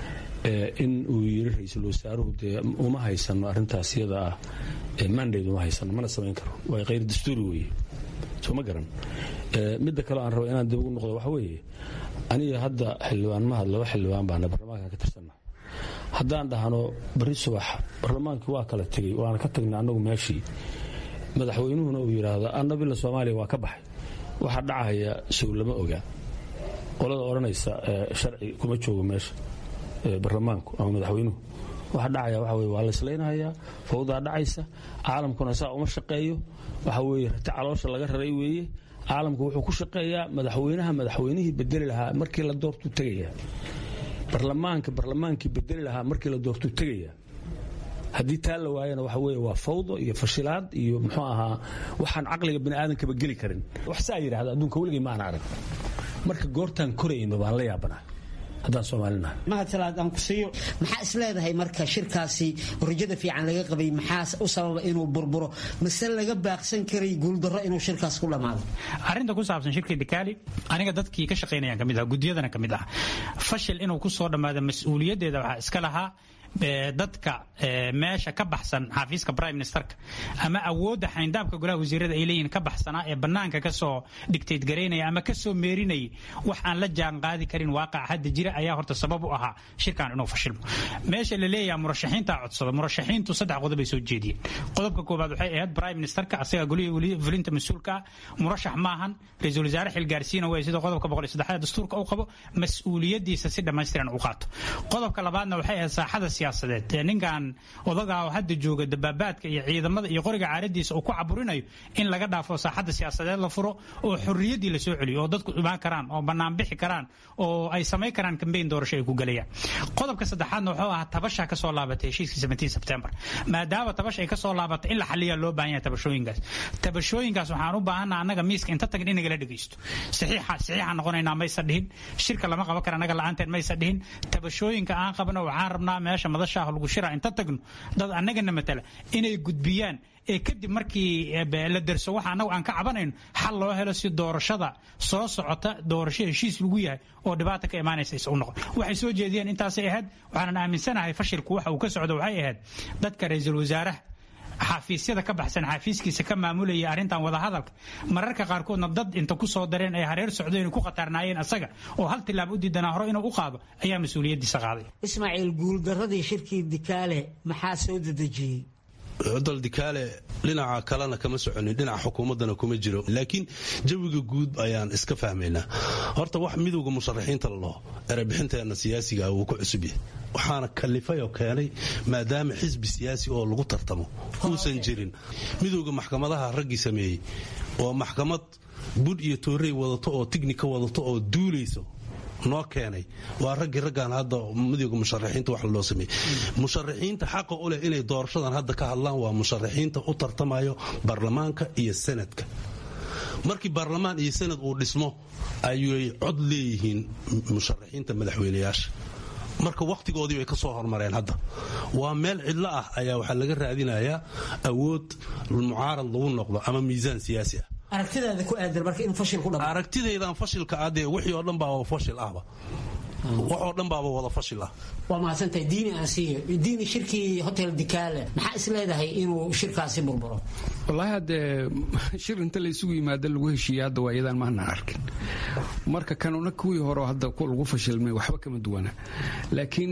Speaker 16: in uu yiri ra-iisul wasaaruhu dee uma haysano arintaas iyada ah mandate uma haysano mana samayn karo waa khayr dastuuri weeye soo ma garan midda kale aan rabo inaan dib ugu noqdo waxa weeye aniga hadda xildhibaan mahad laba xildhibaan baana baarlamaanka ka tirsanna haddaan dhahno bari subax baarlamaankii waa kala tegey waana ka tagnay annagu meeshii madaxweynuhuna uu yidhaahdo annabila soomaaliya waa ka baxay waxaa dhacaya sow lama ogaa qolada odhanaysa sharci kuma joogo meesha baarlamaanku ama madaxweynuhu waxa dhacaya waxa weye waa la islaynahayaa fawdaa dhacaysa caalamkuna saa uma shaqeeyo waxa weeye rati caloosha laga raray weeye caalamku wuxuu ku shaqeeyaa madaxweynaha madaxweynihii bedeli lahaa markii la doortuu tegaya barlamaanka barlamaankii bedeli lahaa markii la doortuu tegaya haddii taa la waayana waxa weye waa fawdo iyo fashilaad iyo muxuu ahaa waxaan caqliga bini aadankaba geli karin wax saa yidhahda adduunka weligay ma aan arag marka goortaan korayno baan la yaabanahay haddaan soomaalinahay
Speaker 15: mahadalaad aan ku siiyo maxaa is leedahay marka shirkaasi rajada fiican laga qabay maxaa u sababa inuu burburo mase laga baaqsan karay guuldarro inuu shirkaas ku dhammaado
Speaker 3: arrinta ku saabsan shirkii dikaali aniga dadkii ka shaqaynayaan ka mid ah guddiyadana ka mid ah fashil inuu ku soo dhammaado mas-uuliyaddeeda waxaa iska lahaa dadka meesha ka baxsan xafiiska prime ministerka ama awoodda xayndaabka golaha wasiirada ay leeyihiin ka baxsanaa ee bannaanka kasoo dhigtayd garaynaya ama kasoo meerinayay wax aan la jaan qaadi karin waaqaca hadda jira ayaa horta sabab u ahaa shirkan inuu fashilmo meesha la leeyaha murashaxiinta codsada murashaxiintu saddex qodob ay soo jeediyeen qodobka koowaad waxay ahayd prime ministerka asaga golihii fulinta mas-uulka ah murashax maahan ra-iisul wasaare xilgaarsiina way sida qodobka boqol iyo saddexaad dastuurka uu qabo mas-uuliyadiisa si dhammaystiran u qaato qodobka labaadna waxay ahayd saaxada siyaasadeed ninkan odagaa oo hadda jooga dabaabaadka iyo ciidamada iyo qoriga caaradiisa uu ku caburinayo in laga dhaafo saaxadda siyaasadeed la furo oo xorriyaddii la soo celiyo oo dadku imaan karaan oo bannaan bixi karaan oo ay samayn karaan kambeyn doorasho ay ku galayaan qodobka saddexaadna wuxuu ahaa tabasha ka soo laabatay heshiiskii 17 sebtembar maadaama tabash ay ka soo laabatay in la xaliya loo baahan yahay tabashooyinkaas tabashooyinkaas waxaan u baahanaa annaga miiska inta tagin in nagala dhegaysto saxiixa saxiixa noqonaynaa maysa dhihin shirka lama qaban kara annaga la-aanteen maysa dhihin tabashooyinka aan qabno waxaan rabnaa meesha madashaah lagu shira inta tagno dad annagana matala inay gudbiyaan ee kadib markii la derso waxa annagu aan ka cabanayno xal loo helo si doorashada soo socota doorasho heshiis lagu yahay oo dhibaata ka imaanaysa is u noqon waxay soo jeediyeen intaasay ahayd waxaanan aaminsanahay fashilku waxa uu ka socdo waxay ahayd dadka ra-iisul wasaaraha xafiisyada ka baxsan xafiiskiisa ka maamulaya arrintan wadahadalka mararka qaarkoodna dad inta ku soo dareen ay hareer socdeen ku khatarnaayeen asaga oo hal tilaab u diidanaa hore inuu u qaado ayaa mas-uuliyaddiisa qaaday
Speaker 15: ismaaciil guuldaradii shirkii dikaale maxaa soo dedejiyey
Speaker 4: cudal dikaale dhinaca kalena kama soconin dhinaca xukuumaddana kuma jiro laakiin jawiga guud ayaan iska fahmaynaa horta wax midowga musharaxiinta lalaho erebixinteenna siyaasiga wuu ku cusub yahay waxaana kalifay oo keenay maadaama xisbi siyaasi oo lagu tartamo uusan jirin midowga maxkamadaha raggii sameeyey oo maxkamad budh iyo toorey wadato oo tignika wadato oo duulayso noo keenay waa raggii raggaan hadda midowga musharaxiinta wax loo sameeyey musharaxiinta xaqa u leh inay doorashadan hadda ka hadlaan waa musharaxiinta u tartamayo baarlamaanka iyo sanadka markii baarlamaan iyo sanad uu dhismo ayay cod leeyihiin musharaxiinta madaxweynayaasha marka wakhtigoodii bay ka soo hormareen hadda waa meel cidlo ah ayaa waxaa laga raadinayaa awood mucaarad lagu noqdo ama miisaan siyaasi ah
Speaker 15: aragtidaada ku aadan marka in fashil ku dhamo
Speaker 4: aragtidaydan fashilka adee wixii oo dhan baaba fashil ahba wax oo dhan baaba wada fashil ah
Speaker 15: waa mahadsantahay diini aan siiyo diini shirkii hotel dikaale maxaa is leedahay inuu shirkaasi burburo
Speaker 11: wallaahi haddee shir inta la isugu yimaado lagu heshiiya hadda waa iyadaan maanaan arkin marka kanuna kuwii hore hadda lagu fashilmay waxba kama duwana laakiin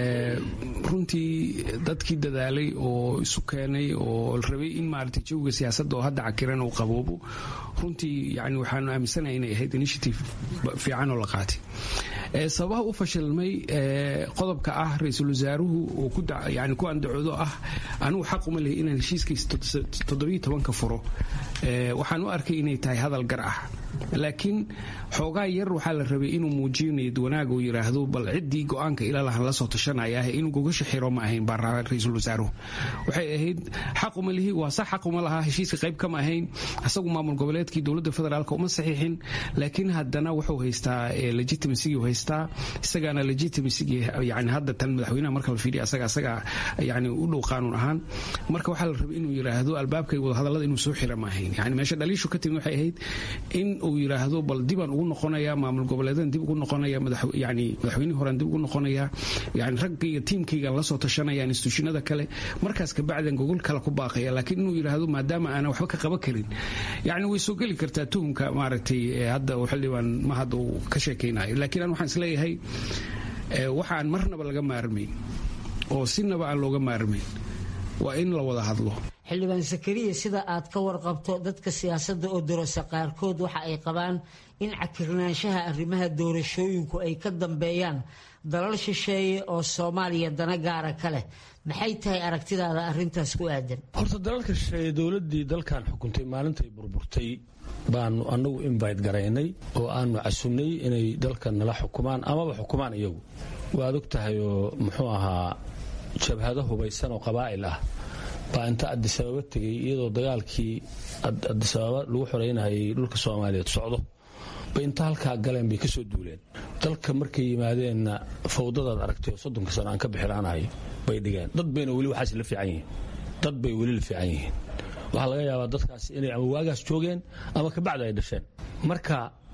Speaker 11: runtii dadkii dadaalay oo isu keenay oo rabay in maaragtay jawiga siyaasadda oo hadda cakiran uu qaboobo runtii yani waxaanu aaminsanahay inay ahayd initiative fiican oo la qaatay sababaha u fashilmay qodobka ah ra-iisul wasaaruhu uu yani ku andacoodo ah anigu xaq uma lehi inaan heshiiskiisa toddobiyo tobanka furo waxaan u arkay inay tahay hadal gar ah laakiin xoogaa yar waxaa la rabay inuu muujiyo niyad wanaag uu yidhaahdo bal ciddii go-aanka ilalahan la soo tashanaya inuu gogasha xiro ma ahayn baa ra-iisul wasaaruhu waxay ahayd xaq uma lihi waa sax xaq uma lahaa heshiiska qayb kama ahayn isagu maamul goboleedkii dowladda federaalka uma saxiixin laakiin haddana wuxuu haystaa legitimacy haystaa isagaana legitimacy yani hadda tan madaxweynaha marka la fiiriya asaga asaga yani u dhow qaanuun ahaan marka waxaa la rabay inuu yidhaahdo albaabkay wadahadallada inuu soo xira ma ahayn yani meesha dhaliishu ka timid waxay ahayd in uu yidhaahdo bal dibaan ugu noqonaya maamul goboleedan dib ugu noqonaya yani madaxweynihii horean dib ugu noqonaya yani raggayga tiimkaygan la soo tashanaya instituushinada kale markaas kabacdan gogol kale ku baaqaya laakiin inuu yidhaahdo maadaama aanan waxba ka qaban karin yani way soo geli kartaa tuhumka maaragtay hadda xildhibaan ma hadda uu ka sheekaynayo laakiin aan waxaan isleeyahay waxaan marnaba laga maarmayn oo sinaba aan looga maarmayn waa in la wada hadlo
Speaker 15: xildhibaan sakariya sida aad ka warqabto dadka siyaasadda oo dorasa qaarkood waxa ay qabaan in cakirnaanshaha arrimaha doorashooyinku ay ka dambeeyaan dalal shisheeye oo soomaaliya dana gaara ka leh maxay tahay aragtidaada arintaas ku aadan
Speaker 16: horta dalalka shisheeye dowladdii dalkan xukuntay maalintay burburtay baanu annagu invite garaynay oo aanu casunnay inay dalkan nala xukumaan amaba xukumaan iyagu waad og tahay oo muxuu ahaa jabhado hubaysan oo qabaa'il ah baa inta adisababa tegay iyadoo dagaalkii adisababa lagu xoreynayay dhulka soomaaliyeed socdo bay inta halkaa galeen bay kasoo duuleen dalka markay yimaadeenna fawdadaad aragtay oo soddonka sano aan ka bixilaanahay bay dhigeen dad bayna weli waxaas la fiican yihiin dad bay weli la fiican yihiin waxaa laga yaabaa dadkaas inay ama waagaas joogeen ama kabacdi ay dhasheen marka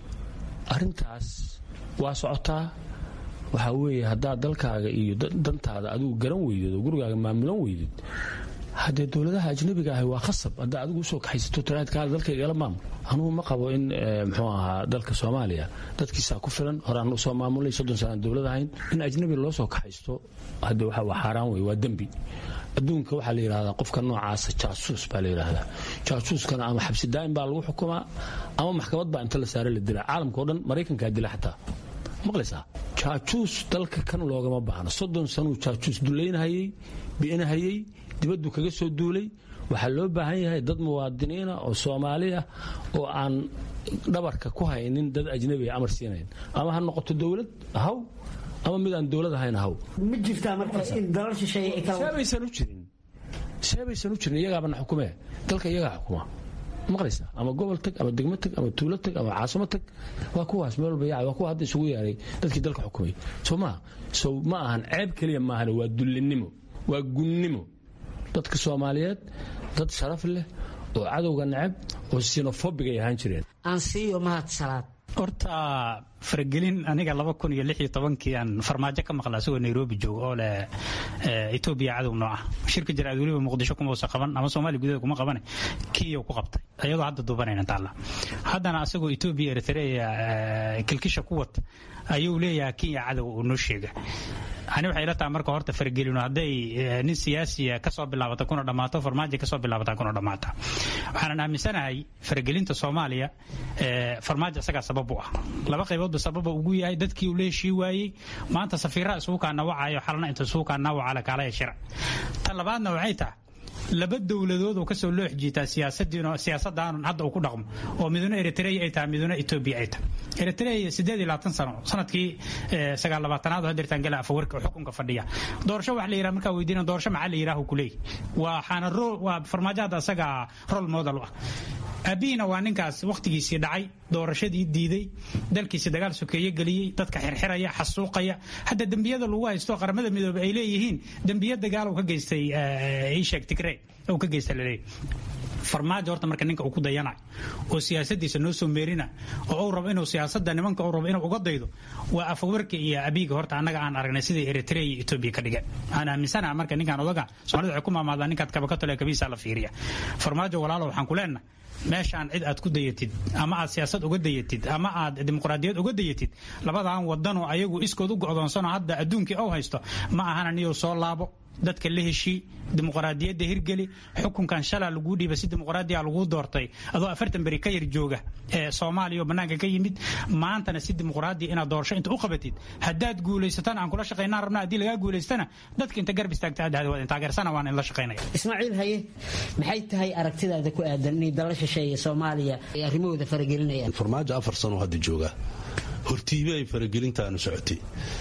Speaker 16: arintaas waa socotaa waxaa weeye haddaad dalkaaga iyo dantaada adigu garan weydid oo gurigaaga maamulan weydid haddee dowladaha ajnabiga ahi waa khasab haddaa adigu usoo kaxaysato tiraadkaada dalkaygala maamul anugu ma qabo in muxuu ahaa dalka soomaaliya dadkiisaa ku filan horaan usoo maamulnay soddon sanaan dowlad ahayn in ajnabi loo soo kaxaysto hadde waxa waa xaaraan wey waa dembi adduunka waxaa la yidhahdaa qofka noocaasa jaasuus baa la yidhahdaa jaasuuskana ama xabsi daa'im baa lagu xukumaa ama maxkamad baa inta la saare la dila caalamka o dhan maraykankaa dila xataa maqlaysaa jaajuus dalka kan loogama baahno soddon sanuu jaajuus dulaynahayey bi'inahayey dibaddu kaga soo duulay waxaa loo baahan yahay dad muwaadiniina oo soomaali ah oo aan dhabarka ku haynin dad ajnabiga amar siinayn ama ha noqoto dowlad haw ama mid aan dowlad ahayn haw
Speaker 15: ma jirtaa marka in dalal shisheeye ay kala
Speaker 16: seebaysan u jirin seebaysan u jirin iyagaabana xukumee dalka iyagaa xukuma maqlaysa ama gobol tag ama degmo tag ama tuulo tag ama caasimo tag waa kuwaas meel walba yaacay waa kuwa hadda isugu yeeray dadkii dalka xukumay soo maa so ma ahan ceeb keliya maahan waa dullinimo waa gunnimo dadka soomaaliyeed dad sharaf leh oo cadowga necab oo sinofobig ay ahaan jireen
Speaker 15: aan siiyo mahad salaad
Speaker 3: horta faragelin aniga laba kun iyo lix iyo tobankii aan farmaajo ka maqla asagoo nairobi jooga oo leh etoobiya cadow noo ah shirka jaraad weliba muqdisho kuma uusan qaban ama soomaaliya gudaheeda kuma qabane kiiyow ku qabtay ayadoo hadda duubanayna taalla haddana asagoo etoobiya eritrea kilkisha ku wata ayuu leeyahay kenya cadow uu noo sheega ani waxay ila tahay marka horta faragelino hadday nin siyaasiya kasoo bilaabata kuna dhammaato farmaajo kasoo bilaabata kuna dhammaata waxaanan aaminsanahay faragelinta soomaaliya farmaajo isagaa sabab u ah laba qayboodba sababa ugu yahay dadkii uu la heshii waayey maanta safiiraha isugu kaa nawacayo xalna inta isugu kaa nawacala kaalaya shira tan labaadna waxay tahay laba dowladood oo kasoo loox jiitaa siyaasadaan hadda uu ku dhaqmo oo miduna eritrea ay tahay miduna etoobiya ay tahay eritrea sideed iyo labaatan sano sanadkii sagaal labaatanaad oo hadeertaan gala afawarka xukunka fadhiya doorasho wax la yidhaha markaa weydiina doorasho maxaa la yidhaha kuleey waxaana waa farmaajo hadda asaga rol model u ah aabihiina waa ninkaas wakhtigiisii dhacay doorashadii diiday dalkiisi dagaal sokeeye geliyey dadka xirxiraya xasuuqaya hadda dembiyada lagu haysto qaramada midoobe ay leeyihiin dembiya dagaal uu ka geystay ishek tigre uu ka geystay laleeyahy farmaajo horta marka ninka uu ku dayanayo oo siyaasadiisa noo soo meerina oo uu rabo inuu siyaasada nimanka uu rabo inuu uga daydo waa afawarka iyo abiiga horta annaga aan aragnay sidai eritrea iyo etoobiya ka dhigeen aan aaminsanaha marka ninkan odaga soomaalida waxay ku maamaadaan ninkaad kabakatole kabiisa la fiiriya farmaajo walaalo waxaan ku leenahay meeshaan cid aad ku dayatid ama aad siyaasad uga dayatid ama aad dimuqraadiyad uga dayatid labadaan wadanoo ayagu iskood u go'doonsano hadda adduunkii ou haysto ma ahana niyou soo laabo dadka la heshii dimuqraadiyadda hirgeli xukunkan shalaa laguu dhiiba si dimuqraadiya laguu doortay adoo afartan beri ka yar jooga ee soomaaliya oo bannaanka ka yimid maantana si dimuqraadiya inaad doorasho inta u qabatid haddaad guulaysatana aan kula shaqaynaan rabna haddii lagaa guulaystana dadka inta garb istaagta aad dhahda waad taageersana waan in la shaqaynaya
Speaker 15: ismaaciil haye maxay tahay aragtidaada ku aadan inay dala shisheeye soomaaliya ay arrimahooda faragelinayaan
Speaker 4: farmaajo afar sano hadda jooga hortiibe ay faragelintaanu socotay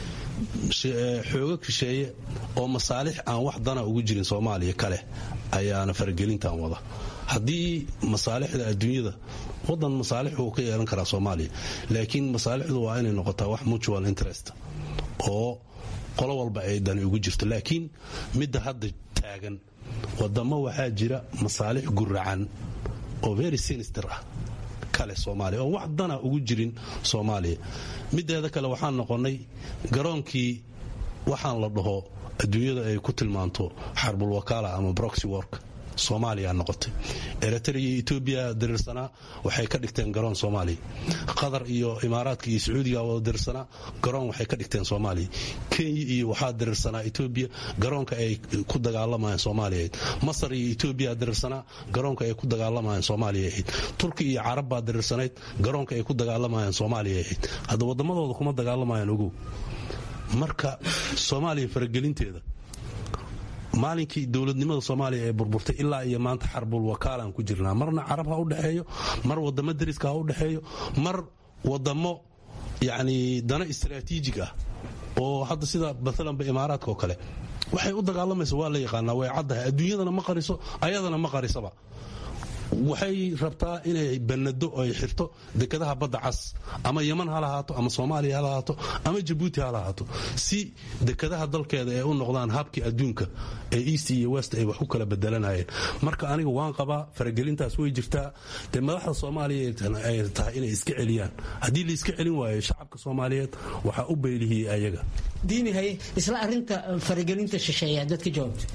Speaker 4: xoogo kisheeye oo masaalix aan wax dana ugu jirin soomaaliya kale ayaana faragelintan wada haddii masaalixda adduunyada wadan masaalix uu ka yeelan karaa soomaaliya laakiin masaalixdu waa inay noqotaa wax mutual interest oo qolo walba ay dani ugu jirto laakiin midda hadda taagan wadamo waxaa jira masaalix guracan oo very sinister ah kale soomaaliya oo wax dana ugu jirin soomaaliya mideeda kale waxaan noqonnay garoonkii waxaan la dhaho adduunyada ay ku tilmaanto xarbul wakaala ama broxy work soomaaliya noqotay eritrea iyo etoobiya diriirsanaa waxay ka dhigteen garoon soomaaliya qatar iyo imaaraadka iyo sacuudiga wada diriirsanaa garoon waxay ka dhigteen soomaaliya kenya iyo waxaa diriirsanaa etoobiya garoonka ay ku dagaalamayeen soomaaliya ahayd masar iyo etoobiya diriirsanaa garoonka ay ku dagaalamayeen soomaaliya ahayd turki iyo carab baa diriirsanayd garoonka ay ku dagaalamayeen soomaaliya ahayd hadda waddamadooda kuma dagaalamayaan ogow marka soomaaliya faragelinteeda maalinkii dowladnimada soomaaliya ee burburtay ilaa iyo maanta xarbul wakaalaan ku jirnaa marna carab ha u dhexeeyo mar wadamo dariska ha u dhexeeyo mar wadamo yacni dana istaraatiijig ah oo hadda sida maalanba imaaraadka oo kale waxay u dagaalamaysa waa la yaqaanaa way caddahay adduunyadana ma qariso ayadana ma qarisaba waxay rabtaa inay banado ay xirto dekadaha badda cas ama yeman ha lahaato ama soomaaliya ha lahaato ama jabuuti ha lahaato si dekadaha dalkeeda ay u noqdaan habkii adduunka ee east iyo west ay wax u kala bedelanayeen marka aniga waan qabaa faragelintaas way jirtaa dee madaxda soomaaliya ay tahay inay iska celiyaan haddii la iska celin waayo shacabka soomaaliyeed waxaa u beylihiyey ayaga
Speaker 15: diinihay isla arinta faragelinta shisheeya dadka jawaabta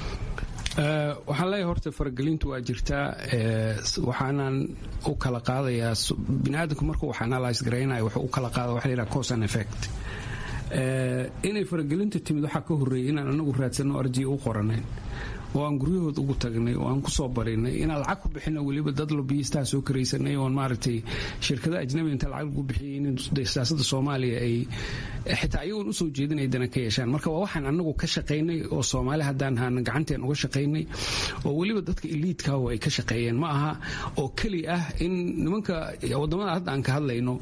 Speaker 11: waxaan leeyahay horta faragelintu waa jirtaa waxaanan u kala qaadayaa biniaadamku markuu wax analyse garaynaya wuxuu u kala qaada waxa la yidhaha cause and effect inay faragelinta timid waxaa ka horreeyay inaan anagu raadsanno arjiya u qoranayn oo aan guryahood ugu tagnay oo aan kusoo barinay inaan lacag ku bixino weliba dad lobiyistaha soo karaysanay oon maaragtay shirkada ajnabi inta lacag lagu bixiyay in siyaasada soomaaliya ay xitaa ayagoon usoo jeedin ay dana ka yeeshaan marka waa waxaan anagu ka shaqaynay oo soomaali haddaan haana gacanteen uga shaqaynay oo weliba dadka iliidka oo ay ka shaqeeyeen ma aha oo keli ah in nimanka wadamada hadda aan ka hadlayno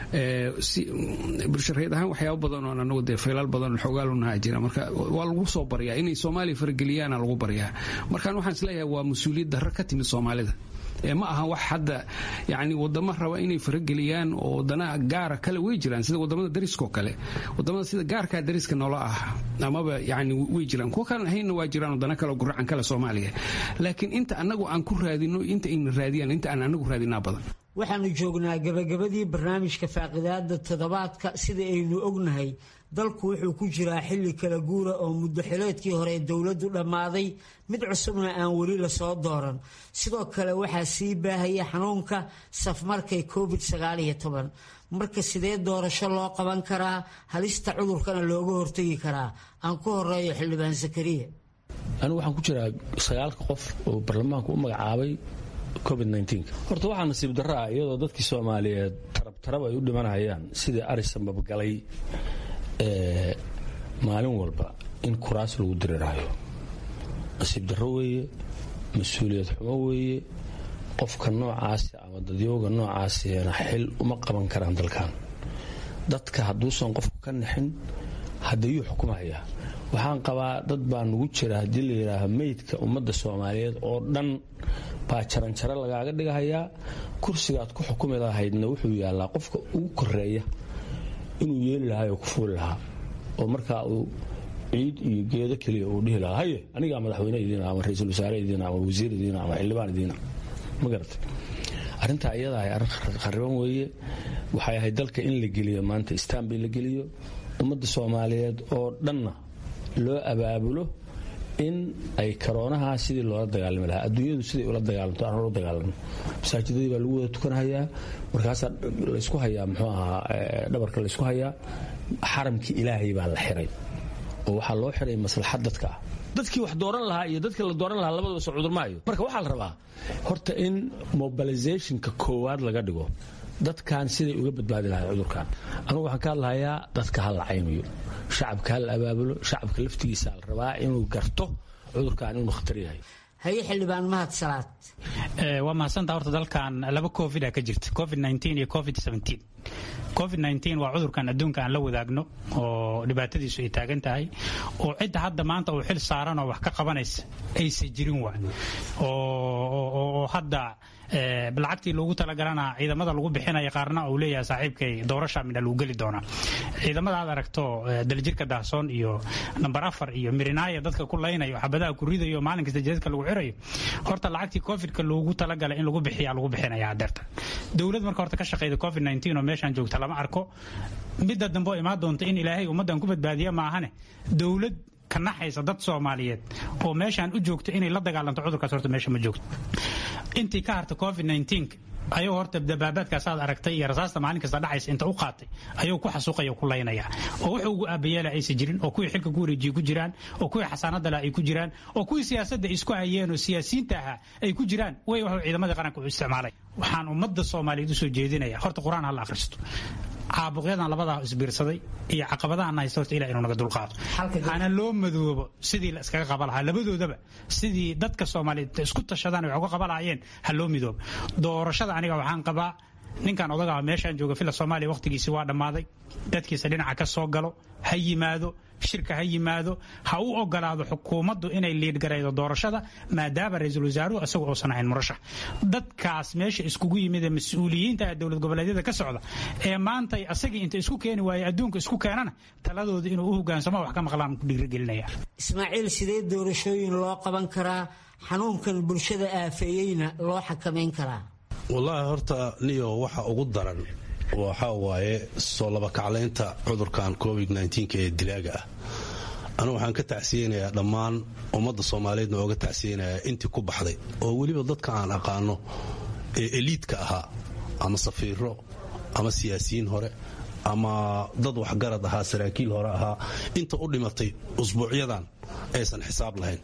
Speaker 11: bulshareed ahaan waxyaaba badan oo anagu dee faylaal badan xoogaalunaha jira marka waa lagu soo baryaa inay soomaaliya farageliyaana lagu baryaa markaan waxaan isleeyahay waa mas-uuliyad darro ka timid soomaalida ma aha wax hadda yani wadamo raba inay farageliyaan oo wadana gaara kale way jiraan sida wadamada dariskao kale wadamada sida gaarkaa dariska noola ah amaba yani way jiraan kuwa kalan ahaynna waa jiraan wadana kale guracan kale soomaaliya laakiin inta anagu aan ku raadino inta ayna raadiyaan inta aan anagu raadinaa badan
Speaker 15: waxaanu joognaa gabagabadii barnaamijka faaqidaada toddobaadka sida aynu ognahay dalku wuxuu ku jiraa xilli kala guura oo muddo xileedkii hore dowladdu dhammaaday mid cusubna aan weli lasoo dooran sidoo kale waxaa sii baahaya xanuunka safmarkay covid marka sidee doorasho loo qaban karaa halista cudurkana looga hortegi karaa aan ku horeeyo xildhibaan zakariya
Speaker 16: anigu waxaan ku jiraa sagaalka qof oo baarlamaanku u magacaabay covid horta waxaa nasiib darraa iyadoo dadkii soomaaliyeed tarabtarab ay u dhimanayaan sidii arisan babgalay maalin walba in kuraas lagu diriraayo nasiib darro weeye mas-uuliyad xumo weeye qofka noocaasi ama dadyooga noocaasina xil uma qaban karaan dalkan dadka hadduusan qofku ka nixin haddayuu xukumahayaa waxaan qabaa dad baa nugu jira haddii la yidhaaho meydka ummadda soomaaliyeed oo dhan baa jaranjaro lagaaga dhigahayaa kursigaad ku xukumi lahaydna wuxuu yaallaa qofka ugu koreeya inuu yeeli lahaa oo ku fuuli lahaa oo markaa uu ciid iyo geedo keliya uu dhihi lahaa haye anigaa madaxweyne idiina ama ra-iisul wasaare idiina ama wasiir idiina ama xildhibaan idiina ma garata arrintaa iyada ay arrin khariban weeye waxay ahayd dalka in la geliyo maanta istanbul la geliyo ummadda soomaaliyeed oo dhanna loo abaabulo in ay karoonaha sidii loola dagaalami lahaa adduunyadu siday ula dagaalamto aan ula dagaalano masaajidadii baa lagu wada tukanahayaa markaasaa laysku hayaa muxuu ahaa dhabarka laysku hayaa xaramkii ilaahay baa la xiray oo waxaa loo xiray maslaxad dadka ah dadkii wax dooran lahaa iyo dadkii la dooran lahaa labadaba soo cudurmaayo marka waxaa la rabaa horta in mobilizationka koowaad laga dhigo dadkan siday uga badbaadi lahay cudurkan anugu waxaan ka hadlahayaa dadka ha la caymiyo shacabka ha la abaabulo shacabka laftigiisa la rabaa inuu garto cudurkan inuu khatar yahay
Speaker 15: haye xildhibaan mahad salaad
Speaker 3: waa mahadsantaa horta dalkan laba covid a ka jirta covid iyo covid covid waa cudurkan adduunka aan la wadaagno oo dhibaatadiisu ay taagan tahay oo cidda hadda maanta uu xil saaran oo wax ka qabanaysa aysan jirin wa oo hadda lacagtii loogu talagalana ciidamada lagu bixinaya qaarna uu leeyahay saaxiibkay doorasha midha lagu geli doonaa ciidamada aad aragto daljirka daahsoon iyo namber afar iyo mirinaaya dadka ku laynayo xabadaha ku ridayo maalin kasta jadadka lagu xirayo horta lacagtii covidka loogu talagalay in lagu bixiya lagu bixinaya adeerta dowlad marka horta ka shaqeyda covid oo meeshaan joogta lama arko midda dambe oo imaan doonta in ilaahay ummaddan ku badbaadiya maahane dowlad ka naxaysa dad soomaaliyeed oo meeshaan u joogto inay la dagaalanto cudurkaas horta meesha ma joogto intii ka harta covid 19 ayuu horta dabaabaadkaas aad aragtay iyo rasaasta maalin kasta dhacaysa inta u qaatay ayuu ku xasuuqaya ku laynaya oo wuxuu ugu aabayeela aysan jirin oo kuwii xilka ku wareejiye ku jiraan oo kuwii xasaanada leh ay ku jiraan oo kuwii siyaasadda isku hayeen oo siyaasiyiinta ahaa ay ku jiraan way wuxuu ciidamadii qaranka u isticmaalay waxaan ummadda soomaaliyeed usoo jeedinaya horta qur-aan ha la akhristo caabuqyadan labadaa isbiirsaday iyo caqabadahan haysta horta ilah inuu naga dulqaado hana loo madoobo sidii la iskaga qaba lahaa labadoodaba sidii dadka soomaaliyeed isku tashadaan ay wax uga qaba lahaayeen ha loo midoobo doorashada aniga waxaan qabaa ninkan odagaa meeshaan jooga fila soomaaliya waqtigiisi waa dhammaaday dadkiisa dhinaca ka soo galo ha yimaado shirka ha yimaado ha u ogolaado xukuumaddu inay liidgaraydo doorashada maadaama ra-iisul wasaaruhu isagu uusan ahayn murashax dadkaas meesha iskugu yimid ee mas-uuliyiinta dowlad goboleedyada ka socda ee maanta asagii inta isku keeni waaye adduunka isku keenana taladooda inuu u hogaansamo wax ka maqlaan ku dhiirigelinaya
Speaker 15: ismaaciil sidee doorashooyin loo qaban karaa xanuunkan bulshada aafeeyeyna loo xakamayn karaa
Speaker 4: wallaahi horta niyo waxa ugu daran waxaa waaye soo labakaclaynta cudurkan covid ee dilaaga ah anigu waxaan ka tacsiyeynayaa dhammaan ummadda soomaaliyeedna ooga tacsiyeynayaa intii ku baxday oo weliba dadka aan aqaano ee eliidka ahaa ama safiiro ama siyaasiyiin hore ama dad waxgarad ahaa saraakiil hore ahaa inta u dhimatay usbuucyadan aysan xisaab lahayn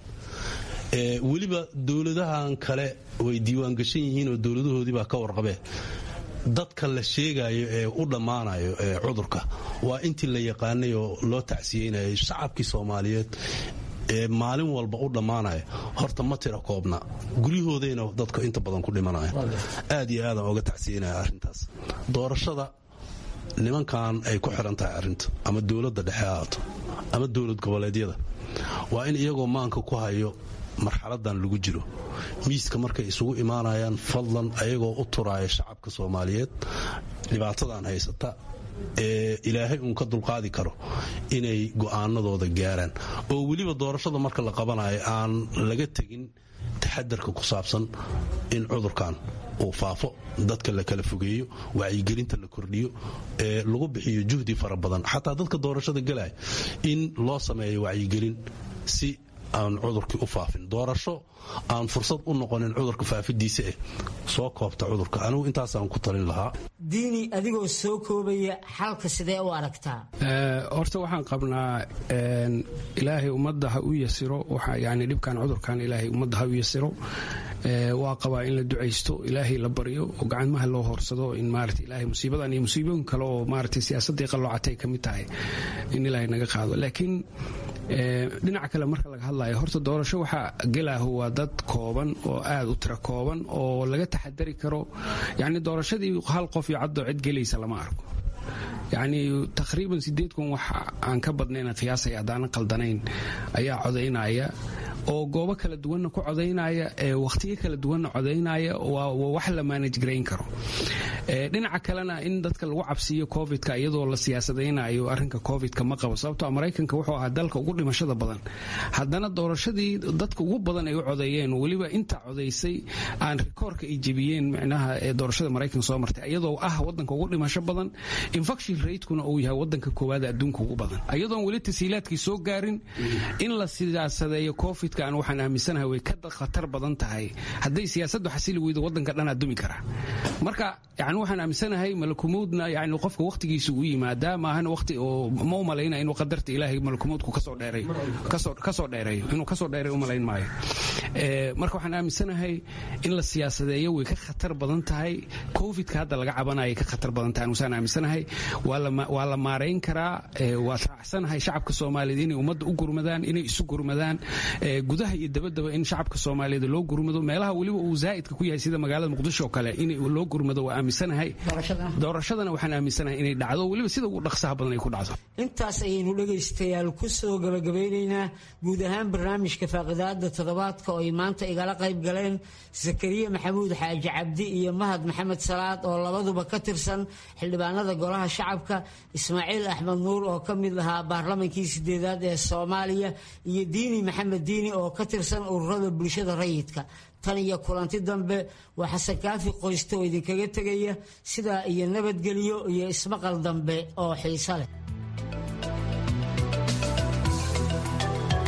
Speaker 4: weliba dowladahan kale way diiwaangashan yihiin oo dowladahoodii baa ka warqabee dadka la sheegayo ee u dhammaanayo ee cudurka waa intii la yaqaanay oo loo tacsiyeynayay shacabkii soomaaliyeed ee maalin walba u dhammaanaya horta ma tira koobna guryahoodayna dadka inta badan ku dhimanaya aad iyo aadaan oga tacsiyenaya arrintaas doorashada nimankan ay ku xiran tahay arrinta ama dowladda dhexe haato ama dowlad goboleedyada waa in iyagoo maanka ku hayo marxaladan lagu jiro miiska markay isugu imaanayaan fadlan ayagoo u turaaya shacabka soomaaliyeed dhibaatadan haysata ee ilaahay uun ka dulqaadi karo inay go'aanadooda gaaraan oo weliba doorashada marka la qabanayo aan laga tegin taxadarka ku saabsan in cudurkan uu faafo dadka la kala fogeeyo wacyigelinta la kordhiyo ee lagu bixiyo juhdi fara badan xataa dadka doorashada galaya in loo sameeyo wacyigelin si aan cudurkii u faafin doorasho aan fursad u noqonin cudurka faafidiisa eh soo koobta cudurka anigu intaasaan ku talin lahaa
Speaker 15: diini adigoo soo koobaya xalka sidee u aragtaa
Speaker 11: horta waxaan qabnaa ilaahay ummadda ha u yasiro yani dhibkan cudurkan ilaahay ummadda ha u yasiro waa qabaa in la ducaysto ilaahay la baryo oo gacmaha loo horsado in maarata ilaahay musiibadan iyo musiibooyin kale oo maarata siyaasadii qalloocatay ka mid tahay in ilaahay naga qaado laakiin dhinaca kale marka laga hadlayo horta doorasho waxaa gelaahu waa dad kooban oo aad u tiro kooban oo laga taxadari karo yani doorashadii hal qof iyo caddoo cid gelaysa lama arko yacni taqriiban sideed kun wax aan ka badnayn qiyaasaya haddaanan qaldanayn ayaa codaynaya oo goobo kala duwanna ku codaynaya wakhtiyo kala duwanna codaynaya waa wax la manage garayn karo dhinaca kalena in dadka lagu cabsiiyo covidka iyadoo la siyaasadaynayo arrinka covidka ma qabo sababtoo maraykanka wuxuu ahaa dalka ugu dhimashada badan haddana doorashadii dadka ugu badan ay u codeeyeen weliba inta codaysay aan rikoorka ay jebiyeen micnaha ee doorashada maraykanka soo martay iyadoo ah wadanka ugu dhimasho badan infection ratekuna uu yahay wadanka koowaad adduunka ugu badan iyadoon weli tasiilaadkii soo gaarin in la siyaasadeeyo covid aan waxaan aaminsanahay way ka khatar badan tahay hadday siyaasaddu xasili weydo wadanka dhanaa dumi kara marka yani waxaan aaminsanahay malakumuudna yani qofka wakhtigiisa uu yimaadaa maahan waqti oo ma umalayna inuu qadarta ilaahay malakumuudku kasoo dheereeyo kasoo dheereeyo inuu kasoo dheereeyo umalayn maayo marka waxaan aaminsanahay in la siyaasadeeyo way ka khatar badan tahay covidka hadda laga cabanaya ka khatar badan tahay anusaan aaminsanahay waa la maarayn karaa waa raacsanahay shacabka soomaaliyeed inay ummadda u gurmadaan inay isu gurmadaan gudaha iyo dabadaba in shacabka soomaaliyeed loo gurmado meelaha weliba uu zaa'idka ku yahay sida magaalada muqdisho oo kale in loo gurmado waa aaminsanahay doorashadana waxaan aaminsanahay inay dhacdo weliba sida ugu dhaqsaha badan ay ku dhacdo
Speaker 15: intaas ayaynu dhegaystayaal ku soo gabagabeynaynaa guud ahaan barnaamijka faaqidaada toddobaadka oo ay maanta igala qayb galeen zakariya maxamuud xaaji cabdi iyo mahad maxamed salaad oo labaduba ka tirsan xildhibaanada golaha shacabka ismaaciil axmed nuur oo ka mid ahaa baarlamankii sideedaad ee soomaaliya iyo diini maxamed diini oo ka tirsan ururada bulshada rayidka tan iyo kulanti dambe waa xasan kaafi qoyste oo idinkaga tegaya sidaa iyo nabadgelyo iyo ismaqal dambe oo xiiso leh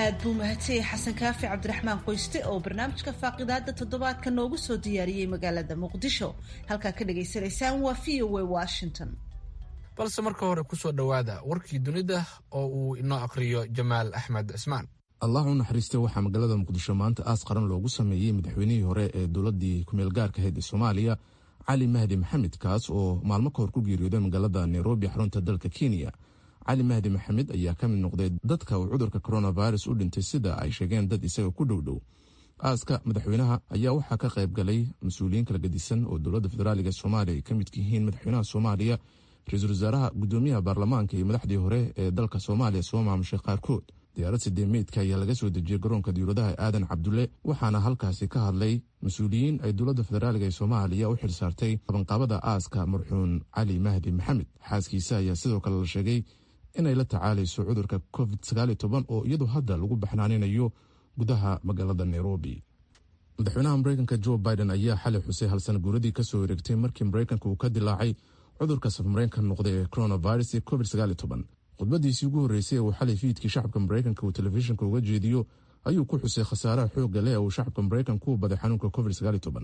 Speaker 1: aad buu mahadsanyay xasan kaafi cabdiraxmaan qoyste oo barnaamijka faaqidaada toddobaadka noogu soo diyaariyey magaalada muqdisho halkaa ka dhagaysanaysaan waa v o a washington
Speaker 2: balse marka hore kusoo dhowaada warkii dunida oo uu inoo aqriyo jamaal axmed cismaan
Speaker 5: allah u naxariiste waxaa magaalada muqdisho maanta aas qaran loogu sameeyey madaxweynihii hore ee dowladii kumeelgaarka ahayd ee soomaaliya cali mahdi maxamed kaas oo maalmo ka hor ku geeriyooday magaalada nairobi xarunta dalka kenya cali mahdi maxamed ayaa ka mid noqday dadka uu cudurka coronavirus u dhintay sida ay sheegeen dad isaga ku dhowdhow aaska madaxweynaha ayaa waxaa ka qayb galay mas-uuliyiin kala gedisan oo dowladda federaaliga soomaaliya ay ka midka yihiin madaxweynaha soomaaliya ra-iisul wasaaraha gudoomiyaha baarlamaanka iyo madaxdii hore ee dalka soomaaliya soo maamushay qaarkood diyaarad sidee meydka ayaa laga soo dejiyey garoonka diwladaha aadan cabdulle waxaana halkaasi ka hadlay mas-uuliyiin ay dowladda federaaliga ee soomaaliya u xil saartay qabanqaabada aaska marxuun cali mahdi maxamed xaaskiisa ayaa sidoo kale la sheegay inay la tacaalayso cudurka covid oo iyadoo hadda lagu baxnaaninayo gudaha magaalada nairobi madaxweynaha mareykanka jo biden ayaa xalay xusay halsana guuradii kasoo wareegtay markii mareykanka uu ka dilaacay cudurka safmareenka noqday ee coronavirus iyo covid khudbadiisii ugu horreysay ee uu xalay fiidkii shacabka mareykanka uu telefishinka uga jeediyo ayuu ku xusay khasaaraha xoogga leh ee uu shacabka mareykanka u baday xanuunka covid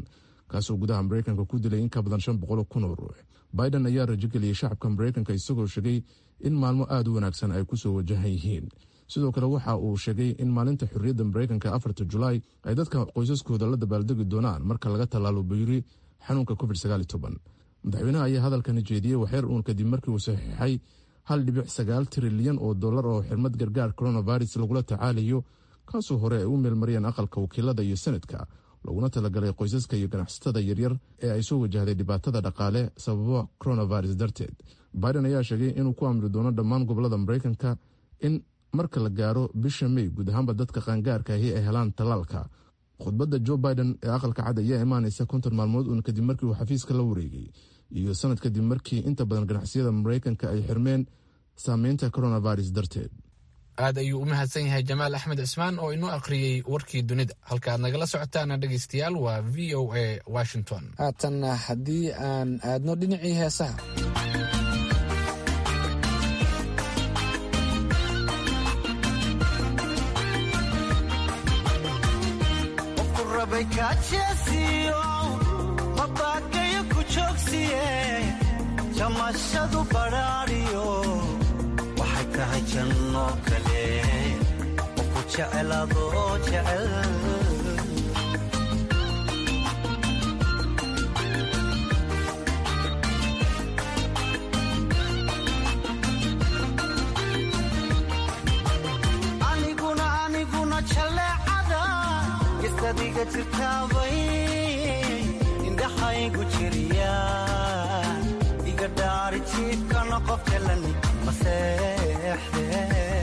Speaker 5: kaasoo gudaha mareykanka ku dilay in ka badan shan boqol kun oo ruux biden ayaa rajogeliyey shacabka mareykanka isagoo sheegay in maalmo aada u wanaagsan ay kusoo wajahan yihiin sidoo kale waxa uu sheegay in maalinta xorriyadda mareykanka afarta julaay ay dadka qoysaskooda la dabaaldegi doonaan marka laga tallaalo bayri xanuunka covid madaxweynaha ayaa hadalkani jeediyey waxyar uun kadib markii uu saxiixay hal dhibic sagaal trilyan oo dollar oo xirmad gargaar coronavirus lagula tacaalayo kaasoo hore ay u meelmariyeen aqalka wakiilada iyo senadka laguna talagalay qoysaska iyo ganacsatada yaryar ee ay soo wajahday dhibaatada dhaqaale sababo coronavirus darteed biden ayaa sheegay inuu ku amri doono dhammaan gobolada mareykanka in marka la gaaro bisha mey guud ahaanba dadka qaangaarka ahi ay helaan tallaalka khudbadda jo biden ee aqalka cad ayaa imaanaysa konton maalmood uun kadib markii uu xafiiska la wareegay iyo sanad kadib markii inta badan ganacsiyada mareykanka ay xirmeen saameynta coronavirus darteed
Speaker 2: aad ayuu u mahadsan yahay jamaal axmed cismaan oo inoo akhriyey warkii dunida halka aad nagala socotaana dhegaystayaal waa v o a washington
Speaker 17: haatanna haddii aan aadno dhinacii heesaha
Speaker 18: jamashadu badhaadhiyo waxay tahay janno kale oo ku jeceladoo jecel aniguna aniguna jaleecada gistadiga jirtaabay indhaxaygu jiriya jiifkana qof jalan maseexde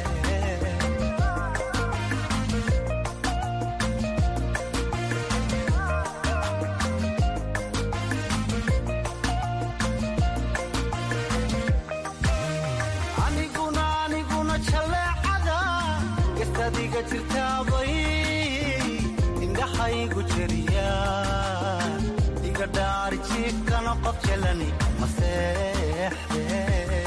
Speaker 18: aniguna aniguna jaleecada gastadiga jirtaabay indhaxaygu jeriya iga dhaari jiifkana qof jalani maseexde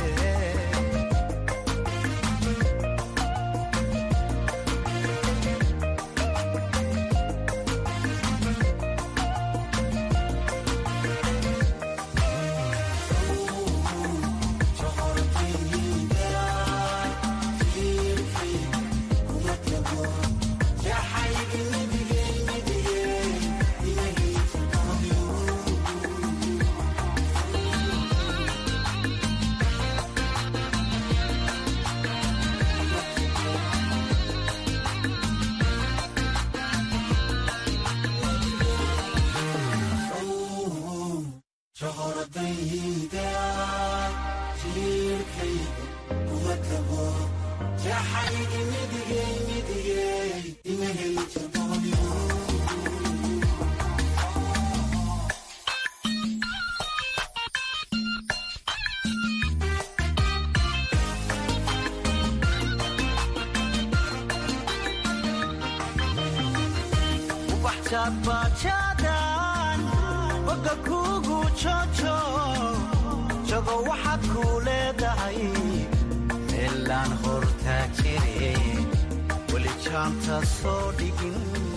Speaker 18: bajadan boga kugu jojo jago waxaad kuu leedahay meelaan hortaa jire weli gaanta soo dhigin